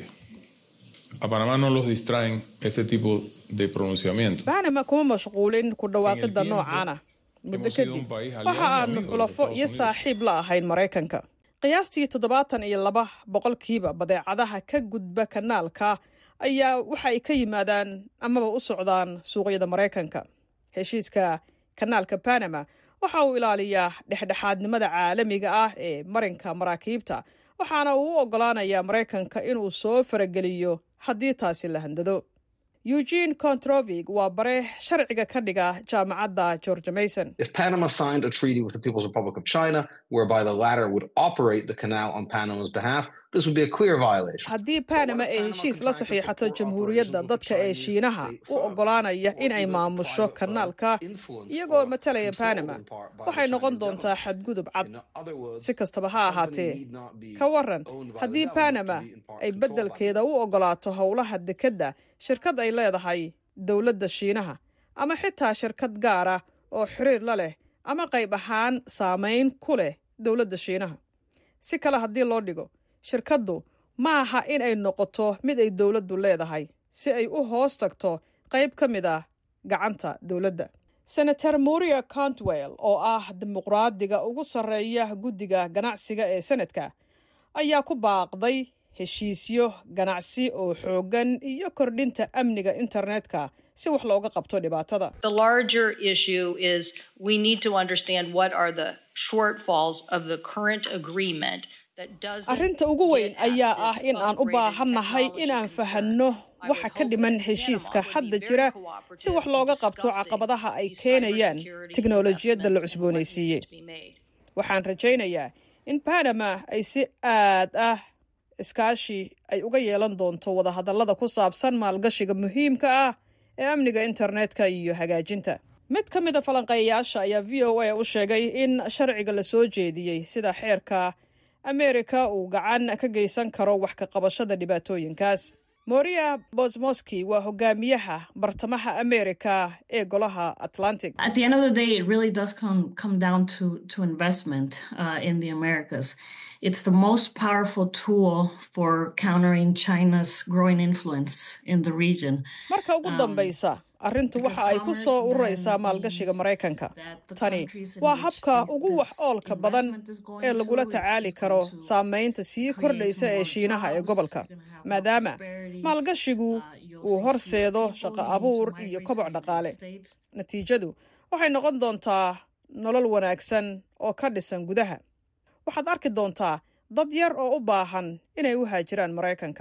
A Panamá no los distraen este tipo de pronunciamientos. panama kuma mashquulin ku dhawaaqidda noocaana muddo kadib waxa aanu xulafo iyo saaxiib la ahayn maraykanka qiyaastii toddobaatan iyo laba boqolkiiba badeecadaha ka gudba kanaalka ayaa waxa ay ka yimaadaan amaba u socdaan suuqyada maraykanka heshiiska kanaalka panama waxa uu ilaaliyaa dhexdhexaadnimada caalamiga ah ee marinka maraakiibta waxaana uu u oggolaanayaa maraykanka inuu soo farageliyo haddii taasi la handado eugene controvig waa bare sharciga ka dhiga jaamacadda george mason If Panama signed a treaty with the People's Republic of China, whereby the latter would operate the canal on Panama's behalf, this would be a clear violation. haddii panama ay heshiis la saxiixato jamhuuriyadda dadka ee shiinaha u oggolaanaya in ay maamusho kanaalka iyagoo matalaya panama waxay noqon doontaa xadgudub cad si kastaba ha ahaatee ka waran haddii panama ay beddelkeeda u oggolaato howlaha dekedda shirkad ay leedahay dowladda shiinaha ama xitaa shirkad gaara oo xiriir la leh ama qayb ahaan saamayn ku leh dowladda shiinaha si kale haddii loo dhigo shirkaddu ma aha in ay noqoto mid ay dowladdu leedahay si ay u hoos tagto qayb ka mid ah gacanta dowladda senator moria contwell oo ah dimuqraadiga ugu sarreeya guddiga ganacsiga ee senadka ayaa ku baaqday heshiisyo ganacsi oo xooggan iyo kordhinta amniga internetka si wax looga qabto dhibaatada The larger issue is we need to understand what are the shortfalls of the current agreement that doesn't arrinta ugu weyn ayaa ah in aan u baahannahay inaan fahanno waxa ka dhiman heshiiska hadda jira si wax looga qabto caqabadaha ay keenayaan tiknolojiyadda la cusboonaysiiyey waxaan rajaynayaa in panama ay si aad ah iskaashi ay uga yeelan doonto wadahadallada ku saabsan maalgashiga muhiimka ah ee amniga internetka iyo hagaajinta mid ka mid a falanqeeyayaasha ayaa v o a u sheegay in sharciga la soo jeediyey sida xeerka ameerika uu gacan ka geysan karo wax ka qabashada dhibaatooyinkaas moria bosmoski waa hogaamiyaha bartamaha ameerika ee golaha atlantic At the end of the day, it really does come come down to to investment uh, in the Americas. It's the most powerful tool for countering China's growing influence in the region. marka ugu dambaysa arrintu waxa ay ku soo ururaysaa maalgashiga maraykanka tani waa habka ugu wax oolka badan ee lagula tacaali karo saamaynta sii kordhaysa ee shiinaha ee gobolka maadaama maalgashigu uu horseedo shaqo abuur iyo koboc dhaqaale natiijadu waxay noqon doontaa nolol wanaagsan oo ka dhisan gudaha waxaad arki doontaa dad yar oo u baahan inay u haajiraan maraykanka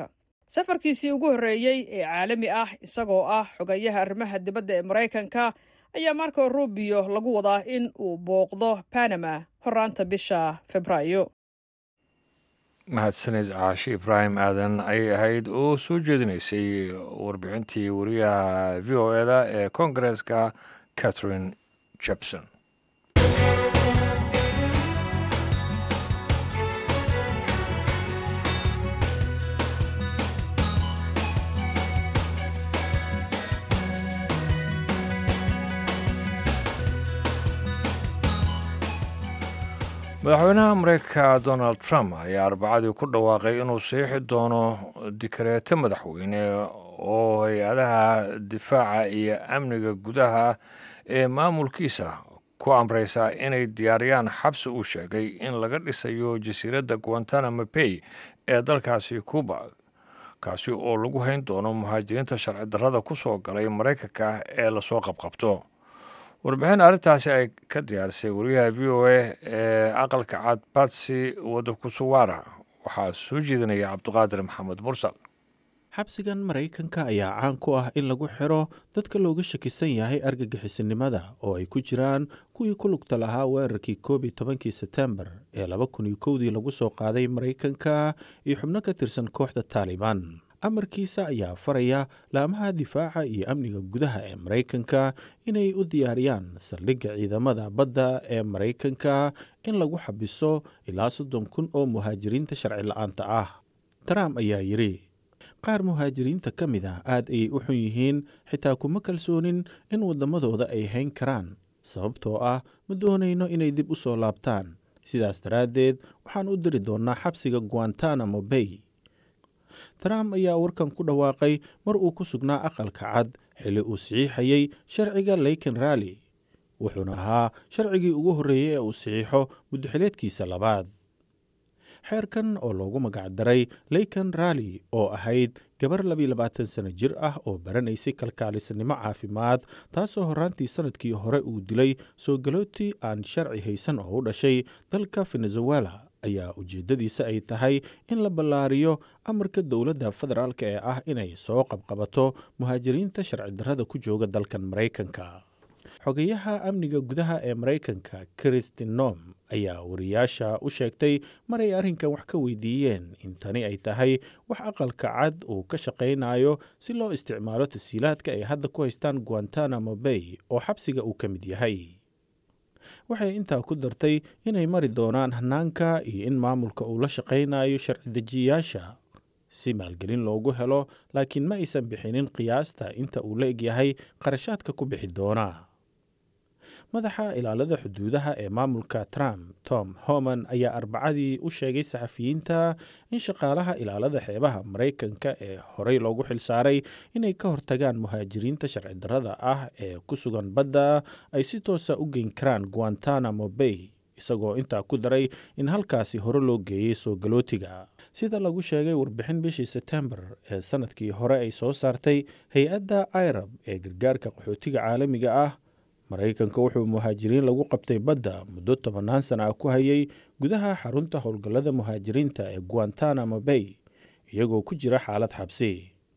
safarkiisii ugu horreeyey ee caalami ah isagoo ah xogayaha arrimaha dibadda ee maraykanka ayaa marco rubio lagu wadaa in uu booqdo panama horaanta bisha februaayo mahadsaned caashi ibraahim aadan ayay ahayd oo soo jeedinaysay warbixintii wariyaha v o eda ee koongareeska catherine jebson madaxweynaha mareykanka donald trump ayaa arbacadii ku dhawaaqay inuu saxiixi doono dikareeto madaxweyne oo hay-adaha difaaca iyo amniga gudaha ee maamulkiisa ku amreysa inay diyaariyaan xabsi uu sheegay in laga dhisayo jasiiradda guantanamo bay ee dalkaasi cuba kaasi oo lagu hayn doono muhaajiriinta sharci darrada ku soo galay maraykanka ee lasoo qabqabto warbixin arrintaasi ay ka diyaarisay wariyaha v o a ee aqalka cad batsi wadakusuwaara waxaa soo jeedinaya cabdiqaadir maxamed mursal xabsigan maraykanka ayaa caan ku ah in lagu xiro dadka looga shakisan yahay argagixisinimada oo ay ku jiraan kuwii ku lugta lahaa weerarkii koob iyo tobankii setembar ee laba kun iyo kowdii lagu soo qaaday maraykanka iyo xubno ka tirsan kooxda taalibaan amarkiisa ayaa faraya laamaha difaaca iyo amniga gudaha ee maraykanka inay u diyaariyaan saldhigga ciidamada badda ee maraykanka in lagu xabiso ilaa soddon kun oo muhaajiriinta sharci la-aanta ah trump ayaa yidhi qaar muhaajiriinta ka mid ah aad ayay u xun yihiin xitaa kuma kalsoonin in waddamadooda ay hayn karaan sababtoo ah ma doonayno inay dib u soo laabtaan sidaas daraaddeed waxaan u diri doonnaa xabsiga guantanamo bay trump ayaa warkan ku dhawaaqay mar uu ku sugnaa aqalka cad xilli uu saxiixayey sharciga leyken ralli wuxuuna ahaa sharcigii ugu horreeyey ee uu saxiixo muddoxileedkiisa labaad xeerkan oo loogu magacdaray leyken ralli oo ahayd gabar labiyo labaatan sano jir ah oo baranaysay kalkaalisnimo caafimaad taasoo horraantii sannadkii hore uu dilay soo galootii aan sharci haysan oo u dhashay dalka venezuela ayaa ujeeddadiisa ay tahay in la ballaariyo amarka dowladda federaalk ee ah inay soo qabqabato muhaajiriinta sharci darrada ku jooga dalkan maraykanka xogayaha amniga gudaha ee maraykanka kristin nom ayaa wariyaasha u sheegtay maray arrinkan wax ka weydiiyeen in tani ay tahay wax aqalka cad uu ka shaqaynayo si loo isticmaalo tasiilaadka ay hadda ku haystaan guantanamo bay oo xabsiga uu ka mid yahay waxay intaa ku dartay inay mari doonaan hanaanka iyo in maamulka uu la shaqaynayo sharci dejiyayaasha si maalgelin loogu helo laakiin ma aysan bixinin qiyaasta inta uu la egyahay qarashaadka ku bixi doona madaxa ilaalada xuduudaha ee maamulka trump tom homan ayaa arbacadii u sheegay saxafiyiinta in shaqaalaha ilaalada xeebaha maraykanka ee horey loogu xilsaaray inay ka hortagaan muhaajiriinta sharci darrada ah ee ku sugan badda ay si toosa u geyn karaan guantanamo bay isagoo intaa ku daray in halkaasi hore loo geeyey soo galootiga sida lagu sheegay warbixin bishii setembar ee sannadkii hore ay soo saartay hay-adda irab ee gargaarka qaxootiga caalamiga ah maraykanka wuxuu muhaajiriin lagu qabtay badda muddo tobannaan sana ah ku hayay gudaha xarunta howlgallada muhaajiriinta ee guantanamo bay iyagoo ku jira xaalad xabsi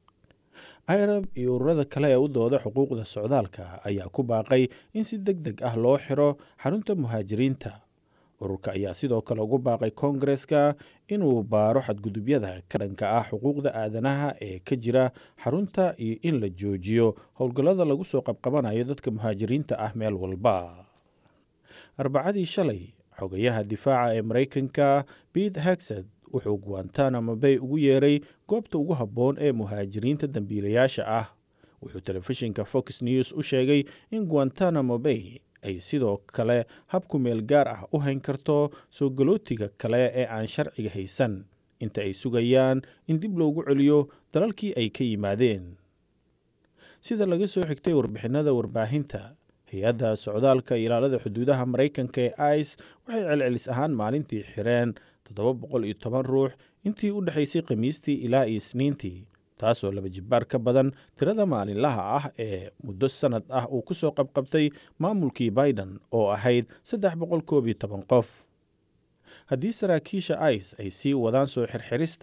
irab iyo ururada kale ee u dooda xuquuqda socdaalka ayaa ku baaqay in si deg deg ah loo xiro xarunta muhaajiriinta ururka ayaa sidoo kale ugu baaqay koongareska inuu baaro xadgudubyada ka dhanka ah xuquuqda aadanaha ee ka jira xarunta iyo in la joojiyo howlgallada lagu soo qabqabanayo dadka muhaajiriinta ah meel walba arbacadii shalay xogayaha difaaca ee maraykanka bete hagsad wuxuu guantanamo bay ugu yeeray goobta ugu habboon ee muhaajiriinta dambiilayaasha ah wuxuu telefishinka fox news u sheegay in guantanamo bay ay sidoo kale habku meel gaar ah u hayn karto soo galootiga kale ee aan sharciga haysan inta ay sugayaan in dib loogu celiyo dalalkii ay ka yimaadeen sida laga soo xigtay warbixinada warbaahinta hay-adda socdaalka ilaalada xuduudaha maraykanka ee ice waxay celcelis ahaan maalintii xireen toddoba boqol iyo toban ruux intii u dhexaysay khamiistii ilaa iyo isniintii taasoo laba jibbaar ka badan tirada maalinlaha ah ee muddo sannad ah uu ku soo qabqabtay maamulkii biden oo ahayd saddex boqol koob iyo toban qof haddii saraakiisha ice ay sii wadaan soo xirxirista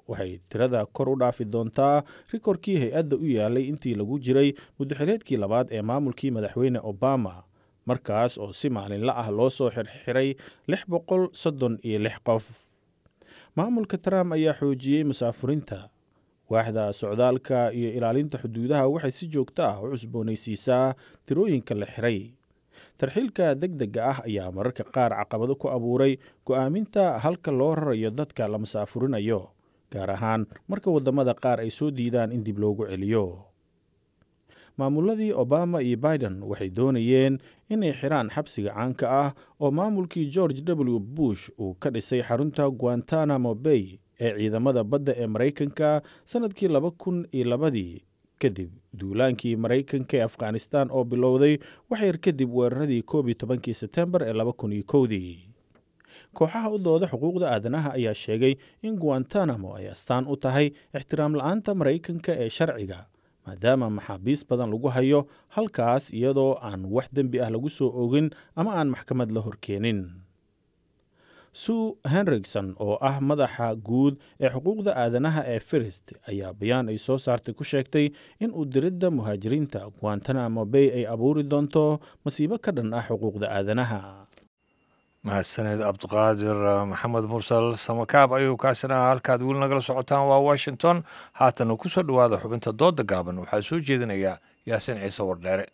waxay tirada kor u dhaafi doontaa rikorkii hay-adda u yaalay intii lagu jiray muddoxileedkii labaad ee maamulkii madaxweyne obama markaas oo si maalinla ah loo soo xirxiray lix boqol soddon iyo lix qof maamulka trump ayaa xoojiyey musaafurinta waaxda socdaalka iyo ilaalinta xuduudaha waxay si joogto ah u cusboonaysiisaa tirooyinka la xiray tarxiilka deg dega ah ayaa mararka qaar caqabado ku abuuray go'aaminta halka loo rarayo dadka la musaafurinayo gaar ahaan marka waddamada qaar ay soo diidaan in dib loogu celiyo maamuladii obama iyo biden waxay doonayeen inay xiraan xabsiga caanka ah oo maamulkii george w bush uu ka dhisay xarunta guantanamo bay ee ciidamada badda ee maraykanka sannadkii laba kun iyo labadii kadib duulaankii maraykanka ee afghanistan oo bilowday waxyar kadib weeraradii koob iyo tobankii sebtembar ee laba kun iyo kowdii kooxaha u dooda xuquuqda aadanaha ayaa sheegay in guantanamo ay astaan u tahay ixtiraam la-aanta maraykanka ee sharciga maadaama maxaabiis badan lagu hayo halkaas iyadoo aan wax dembi ah lagu soo ogin ama aan maxkamad la horkeenin sue henrigson oo ah madaxa guud ee xuquuqda aadanaha ee firist ayaa bayaan ay soo saartay ku sheegtay in uu diridda muhaajiriinta guantanamo bay ay abuuri doonto masiibo ka dhan ah xuquuqda aadanaha mahadsaneed cabdiqaadir maxamed mursal samakaab ayuu kaasina halkaad weli nagala socotaan waa washington haatana ku soo dhowaada xubinta dooda gaaban waxaa soo jeedinaya yaasiin ciise wardheere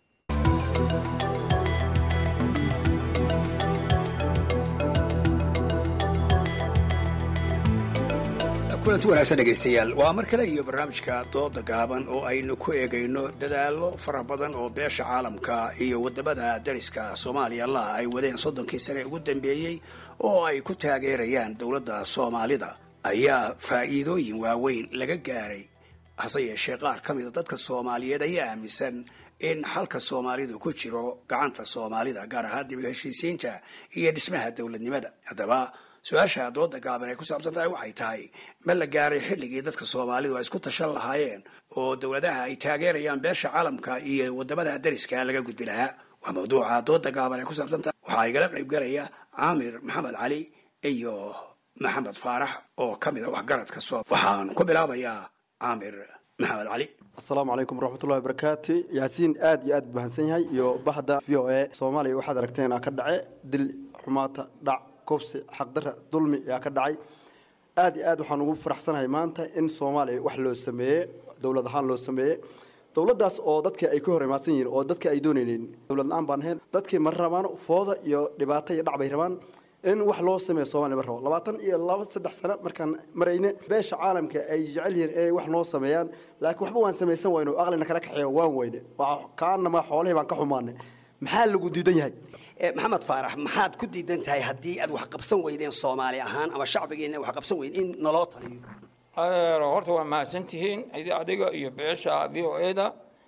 kulanti wanaagsan dhegaystayaal waa mar kale iyo barnaamijka dooda gaaban oo aynu ku eegayno dadaallo fara badan oo beesha caalamka iyo waddamada dariska soomaaliya laha ay wadeen soddonkii sane ugu dambeeyey oo ay ku taageerayaan dowladda soomaalida ayaa faa'iidooyin waaweyn laga gaaray hase yeeshee qaar ka mida dadka soomaaliyeed ayaa aaminsan in xalka soomaalidu ku jiro gacanta soomaalida gaar ahaan dib u heshiisiinta iyo dhismaha dowladnimada haddaba su-aasha dooda gaaban ay ku saabsan tahay waxay tahay ma la gaaray xilligii dadka soomaalidu ay isku tashan lahaayeen oo dowladaha ay taageerayaan beesha caalamka iyo wadamada dariska laga gudbi lahaa waa mawduuca dooda gaaban ay ku saabsan tahay waxaa igala qayb galaya caamir maxamed cali iyo maxamed faarax oo ka mid a waxgaradka soo waxaan ku bilaabayaa caamir maxamed cali asalaamu calaykum waraxmatullahi wabarakaatu yaasiin aad iyo aad bahansan yahay iyo bahda v o a soomaaliya waxaad aragteen ka dhace dil xumaata dhac kufsi xaqdara dulmi ayaa ka dhacay aad iyo aad waxaan ugu faraxsanahay maanta in soomaaliya wax loo sameeye dowlad ahaan loo sameeye dowladdaas oo dadka ay ka hor imaadsan yihiin oo dadka ay doonaynin dowlad la-aan baan ahayn dadkii ma rabaan fooda iyo dhibaato iyo dhac bay rabaan in wax loo sameeyo soomaliya ma rabo labaatan iyo laba saddex sano markaan marayne beesha caalamka ay jecel yihiin inay wax noo sameeyaan laakiin waxba waan samaysan wayno aqlina kala kaxeeyo waan weyne kaanama xoolihii baan ka xumaanay maxaa lagu diidan yahay maxamed faarax maxaad ku diidan tahay haddii aad wax qabsan weydeen soomaali ahaan ama shacbigeena wax qabsan weyn in naloo taliyo adeero horta waa mahadsan tihiin adiga iyo beesha v o eda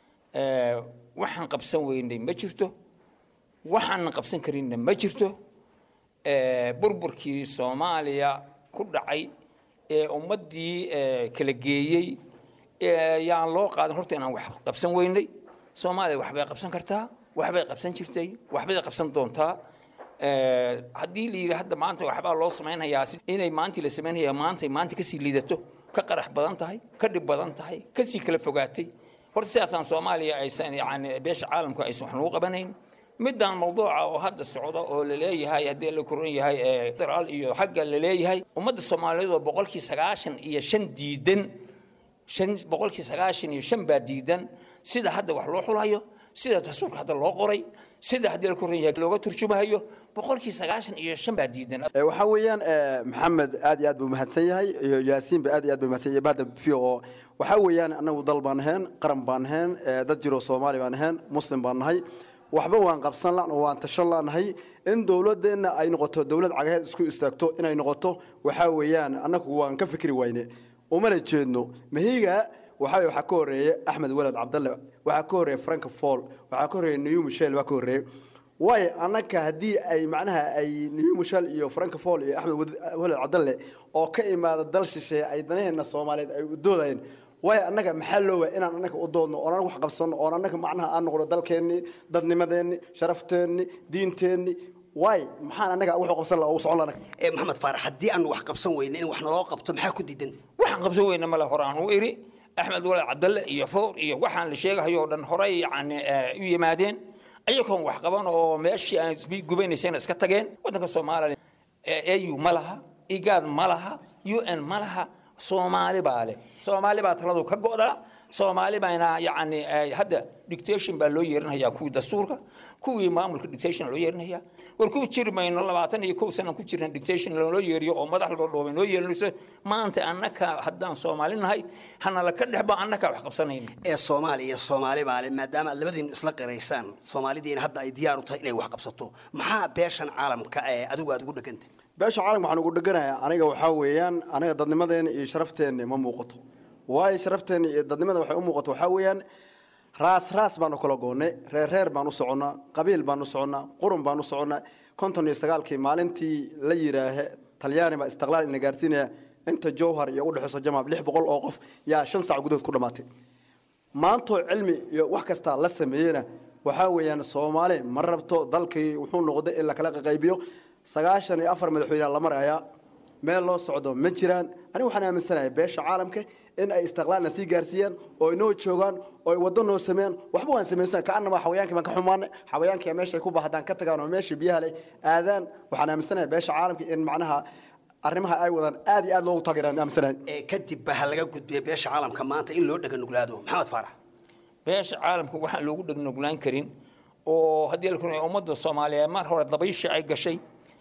waxaan qabsan weynay ma jirto waxaanan qabsan karinna ma jirto burburkii soomaaliya ku dhacay ee ummaddii kala geeyey yaan loo qaadan horta inaan wax qabsan weynay soomaaliya waxbay qabsan kartaa waxbay qabsan jirtay waxbay qabsan doontaa haddii la yidhi hadda maanta waxbaa loo samaynayaa inay maantii la samaynaya maantay maanta kasii liidato ka qarax badan tahay ka dhib badan tahay kasii kala fogaatay horta sidaasaan soomaaliya aysan yani beesha caalamku aysan wax nagu qabanayn midaan mawduuca oo hadda socda oo laleeyahay haddii la koran yahay federaal iyo xagga laleeyahay ummadda soomaaliyeed oo boqolkii sagaashan iyo shan diidan shan boqolkii sagaashan iyo shan baa diidan sida hadda wax loo xulayo sida dastuurka hadda loo qoray sida haddii la koran yahay looga turjumayo boqolkii sagaashan iyo shan baa diidan waxaa weeyaan maxamed aad iyo aad buu mahadsan yahay iyo yaasiinba aad iyo aad buu mahadsan yahay bahda v o waxaa weeyaan annagu dal baan ahayn qaran baan ahayn dad jiroo soomaali baan ahayn muslim baan nahay waxba waan qabsan la waan tashan lanahay in dowladeenna ay noqoto dowlad cagaheed isku istaagto inay noqoto waxaa weeyaan annagu waan ka fikri wayne umana jeedno mahiga waxaa waxaa ka horeeya axmed walad cabdalle waxaa ka horeeya frank fall waxaa ka horeeya new michel waa ka horeeya waayo annaka haddii ay macnaha ay new michel iyo frank fall iyo axmed walad cabdalle oo ka imaada dal shisheeye ay danaheena soomaaliyeed ay u doodayeen waayo annaga maxaa loo waaya inaan annaga u doodno oon annaga wax qabsanno oon annaga macnaha aan noqdo dalkeennii dadnimadeenni sharafteenni diinteenni waay maxaan annaga wax qabsan laha ugu socon lana maxamed faarax haddii aan wax qabsan weyne in wax naloo qabto maxaa ku diidan waxaan qabsan weyna male horaan u iri axmed walaad cabdalle iyo foor iyo waxaan la sheegahayo oo dhan horey yacni u yimaadeen ayagoon wax qaban oo meeshii aan gubaynaysayna iska tageen waddanka soomaaliya au ma laha igaad ma laha un ma laha soomaali baa leh soomaali baa taladu ka go'daa soomaali baana yacni hadda dictation baa loo yeerinayaa kuwii dastuurka kuwii maamulka dictation loo yeerinaya war ku jiri mayno labaatan iyo kow sana ku jirna dictation loo yeeriyo oo madax loo dhoobay noo yeerinayso maanta annaka haddaan soomaali nahay hanala ka dhexba annaka wax qabsanayna ee soomaaliya iyo soomaali baale maadaama aad labadiinu isla qiraysaan soomaalidiina hadda ay diyaar u tahay inay wax qabsato maxaa beeshan caalamka ee adigu aad ugu dhegantay beesha caalamka waxaan ugu dheganayaa aniga waxaa weeyaan aniga dadnimadeena iyo sharafteena ma muuqato waayo sharafteena iyo dadnimada waxay u muuqato waxaa weeyaan raas raas baan u kala goonnay reer reer baan u soconnaa qabiil baan u soconnaa qurun baan u soconnaa konton iyo sagaalkii maalintii la yidhaahe talyaani baa istiqlaal ina gaarsiinaya inta jowhar iyo u dhexeyso jamaab lix boqol oo qof yaa shan sac gudahood ku dhammaatay maantoo cilmi iyo wax kasta la sameeyena waxaa weeyaan soomaali ma rabto dalkii wuxuu noqday in la kala qaybiyo sagaashan iyo afar madaxweyne la marayaa meel loo socdo ma jiraan aniga waxaan aaminsanahay beesha caalamka in ay istiqlaalna sii gaarsiiyaan oo inoo joogaan oo ay waddo noo sameeyaan waxba waan samaysan kaanama xawayaankii baan ka xumaanay xawayaankii meesha ay ku bahdaan ka tagaan oo meesha biyaha leh aadaan waxaan aaminsanahay beesha caalamka in macnaha arrimaha ay wadaan aad iyo aad loogu taageeraan aaminsanahay ee kadib ba ha laga gudbiya beesha caalamka maanta in loo dhega nuglaado maxamed faarax beesha caalamka waxaan loogu dhegnuglaan karin oo haddii la kuna ummadda soomaaliyeed mar hore dabaysha ay gashay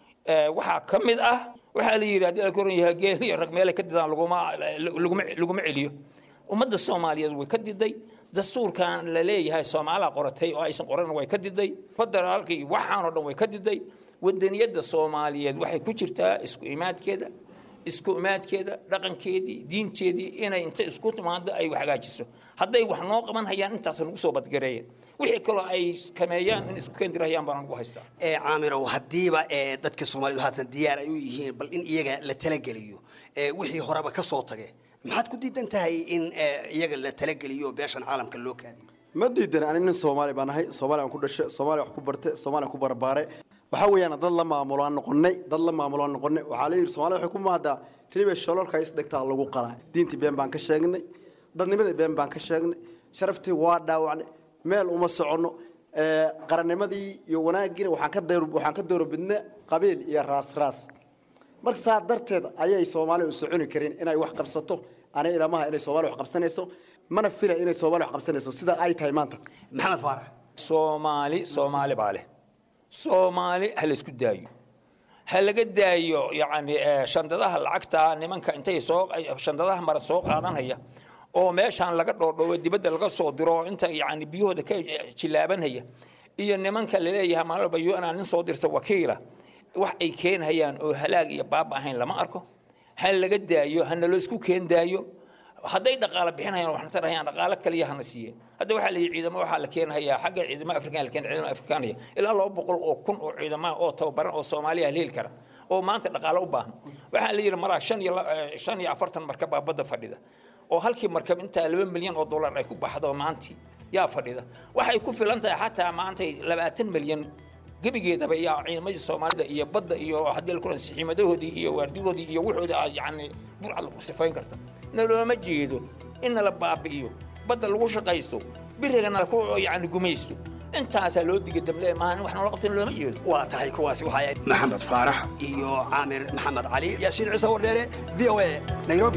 waxaa ka mid ah waxaa la yidhi haddii la koran yahay geel iyo rag meelay ka didaan laguma laguma laguma celiyo ummadda soomaaliyeed way ka diday dastuurkan la leeyahay soomaalaa qoratay oo aysan qoran way ka diday federaalka iyo waxaan oo dhan way ka diday wadaniyadda soomaaliyeed waxay ku jirtaa isku imaadkeeda isku imaadkeeda dhaqankeedii diinteedii inay inta isku timaado ay wax hagaajiso hadday wax noo qaban hayaan intaas nagu soo badgareeyeen wixii kaloo ay kameeyaan in isku keendirahayaan baan ugu haystaa ee caamirow haddiiba ee dadka soomaalidu haatan diyaar ay u yihiin bal in iyaga la talageliyo ee wixii horeba ka soo tage maxaad ku diidan tahay in iyaga la talageliyo beeshan caalamka loo kaadiyo ma diidan ani nin soomaali baan ahay soomaaliya aan ku dhashay soomaaliya wax ku bartay soomaaliya ku barbaaray waxaa weeyaan dad la maamulo aan noqonnay dad la maamulo aan noqonnay waxaa la yidhi soomaaliya waxay ku mahaddaa ribe shololka is dhigtaa lagu qalaa diintii been baan ka sheegnay dadnimadii been baan ka sheegnay sharaftii waa dhaawacnay meel uma soconno qarannimadii iyo wanaaggiina waxaan ka dayr waxaan ka doorobidnay qabiil iyo raas raas marka saa darteed ayay soomaaliya u soconi karin inay wax qabsato anay ilamaha inay soomaaliya wax qabsanayso mana fila inay soomaaliya wax qabsanayso sida ay tahay maanta maxamed faarax soomaali soomaali baa leh soomaali ha laysku daayo ha laga daayo yacni shandadaha lacagta nimanka intay soo shandadaha mara soo qaadanaya oo meeshaan laga dhoodhoobo dibadda laga soo diro inta yacni biyahooda ka jilaabanaya iyo nimanka laleeyahay maalba un nin soo dirta wakiila wax ay keenhayaan oo halaag iyo baaba ahayn lama arko ha laga daayo hana laysku keen daayo hadday dhaqaale bixinayaan waxna tarahayaan dhaqaale kaliya hana siiyeen hadda waxaa la yidhi ciidamo waxaa la keenhayaa xagga ciidamada afrikaan la keen ciidamada afrikaanaya ilaa laba boqol oo kun oo ciidamada oo tababaran oo soomaaliya heli kara oo maanta dhaqaale u baahan waxaa la yidhi maraa shan iyo shan iyo afartan markab baa badda fadhida oo halkii markab intaa laba milyan oo dollar ay ku baxdo maantii yaa fadhida waxay ku filan tahay xataa maantay labaatan milyan gebigeedaba yaa ciidamadii soomaalida iyo badda iyo haddii la kulan sixiimadahoodii iyo waardigoodii iyo wuxoodii aad yacni burcad lagu sifayn karta nalooma jeedo in nala baabi'iyo badda lagu shaqaysto birigana ku yacni gumaysto intaasaa loo diga damle maaha in wax noola qabtan looma jeedo waa tahay kuwaasi waxay ahayd maxamed faarax iyo caamir maxamed cali yaasiin ciise wardheere v o a nairobi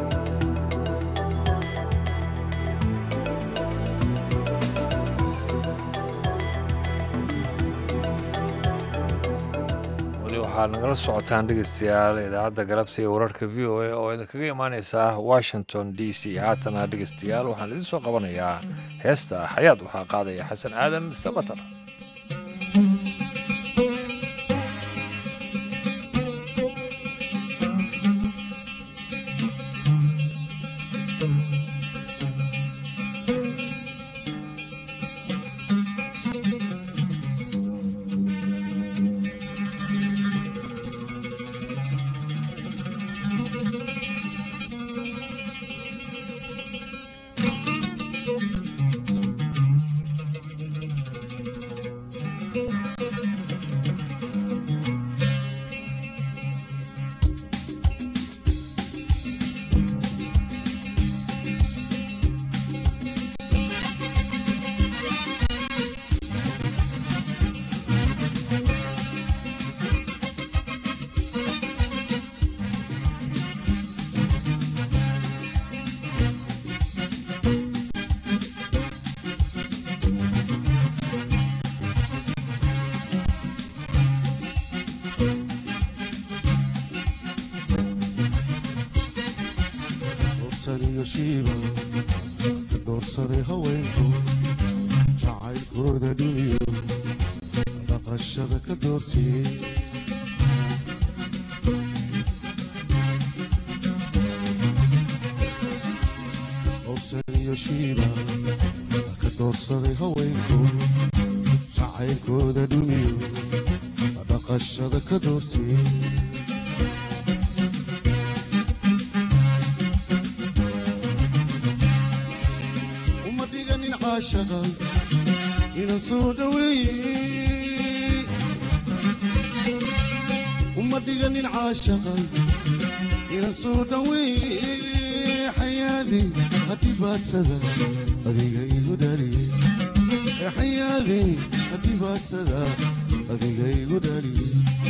waxaad nagala socotaan dhegeystayaal idaacadda galabta iyo wararka v o a oo idinkaga imaaneysa washington d c haatana dhegeystayaal waxaan idin soo qabanayaa heesta xayaad waxaa qaadaya xasan aadan samatar iyo shiiba ka doorsaday haweenku jacaylkooda dhuniyo dhaqashada ka doortiyey howsan iyo shiiba ka doorsaday haweenku jacaylkooda dhuniyo dhaqashada ka doortiyey uma dhiganin caashaqa inan soo dhaweeye uma dhiganin caashaqa inan soo dhaweeye xayaadi hadhibaadsada adiga igu dhaliye xayaadi hadhibaadsada adiga igu dhaliye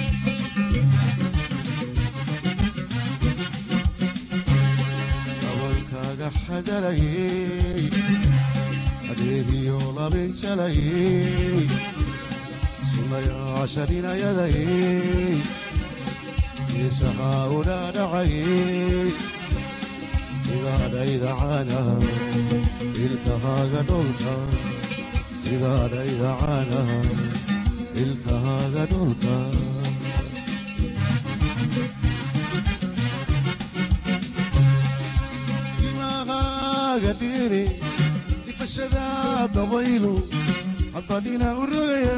abankaaga xadalayey adeegiyo labinjalayey sunayaasha dhinayadayey isahaa udhaadhacayey sidaadhayda caanaha ilkahaaga dholka sidaadhayda caanaha ilkahaaga dholka timahaaga dhiiri ifashada dabaylu haddadhina u rogaya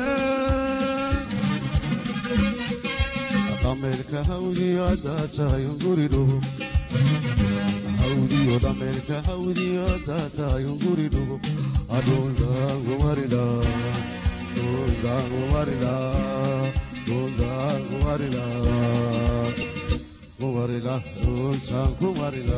dhameerka hawdiyo haddaa tahay unguri dhugo hawdiyo dhameerka hawdiyo haddaa tahay unguri dhugo adhundaangumarila dhundaangumarila dhundaangumarila kumarila dhuntaan kumarila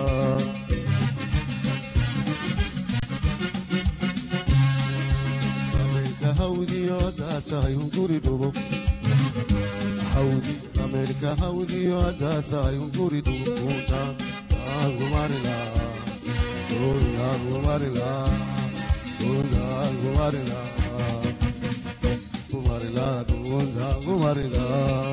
dhameerka hawdiyo haddaa tahay unguri dhugo hawdi dhameerka hawdiyo haddaa tahay unguri dhugo dhuntaan kumarila dhuntaan kumarila dhuntaan kumarila kumarila dhuntaan kumarila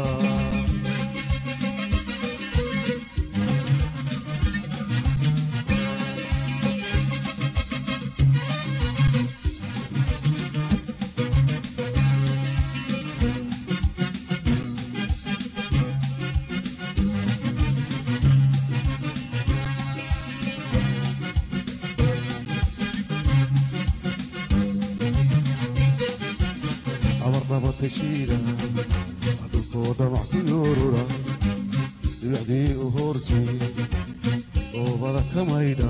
abarnabatashiida dhulkoo dhamac ku yoorura dhibacdii u hoortay oobada ka maydha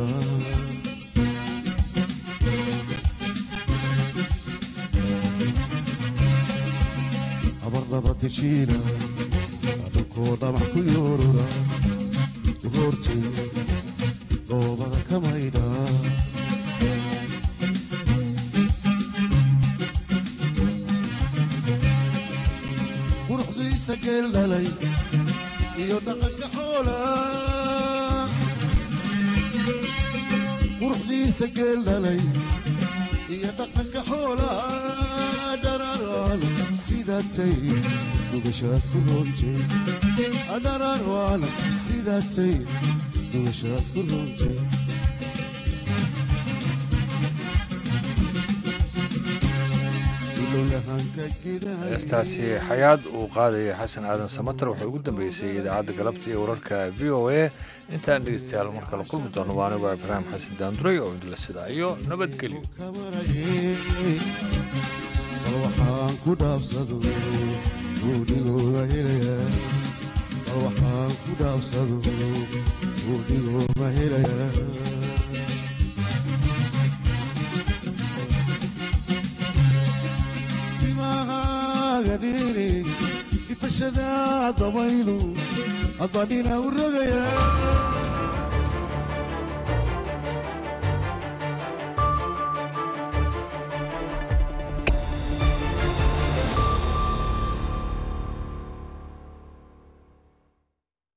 abarnabatashiida dhulkoo dhamac ku yoorura u hoortay oobada ka maydha quruxdiisa geel dhalay iyo dhaqanka xoola quruxdiisa geel dhalay iyo dhaqanka xoola dhararaan sidaatay dhugashaad ku roontay dhararaan sidaatay dhugashaad ku roontay heestaasi xayaad uu qaadaya xasan aadan samatar waxay ugu dambeysay idaacadda galabta iyo wararka v o a intaan dhegeystayaal mar kale kulmi doono waa anigu ibraahim xasan daanduray oo idinla sidaa iyo nabadgelyo bal waxaan ku dhaafsado buudhigooga helaya bal waxaan ku dhaafsado buudhigooga helaya timahaaga dhiiri ifashada dabaylu haddadhina u rogaya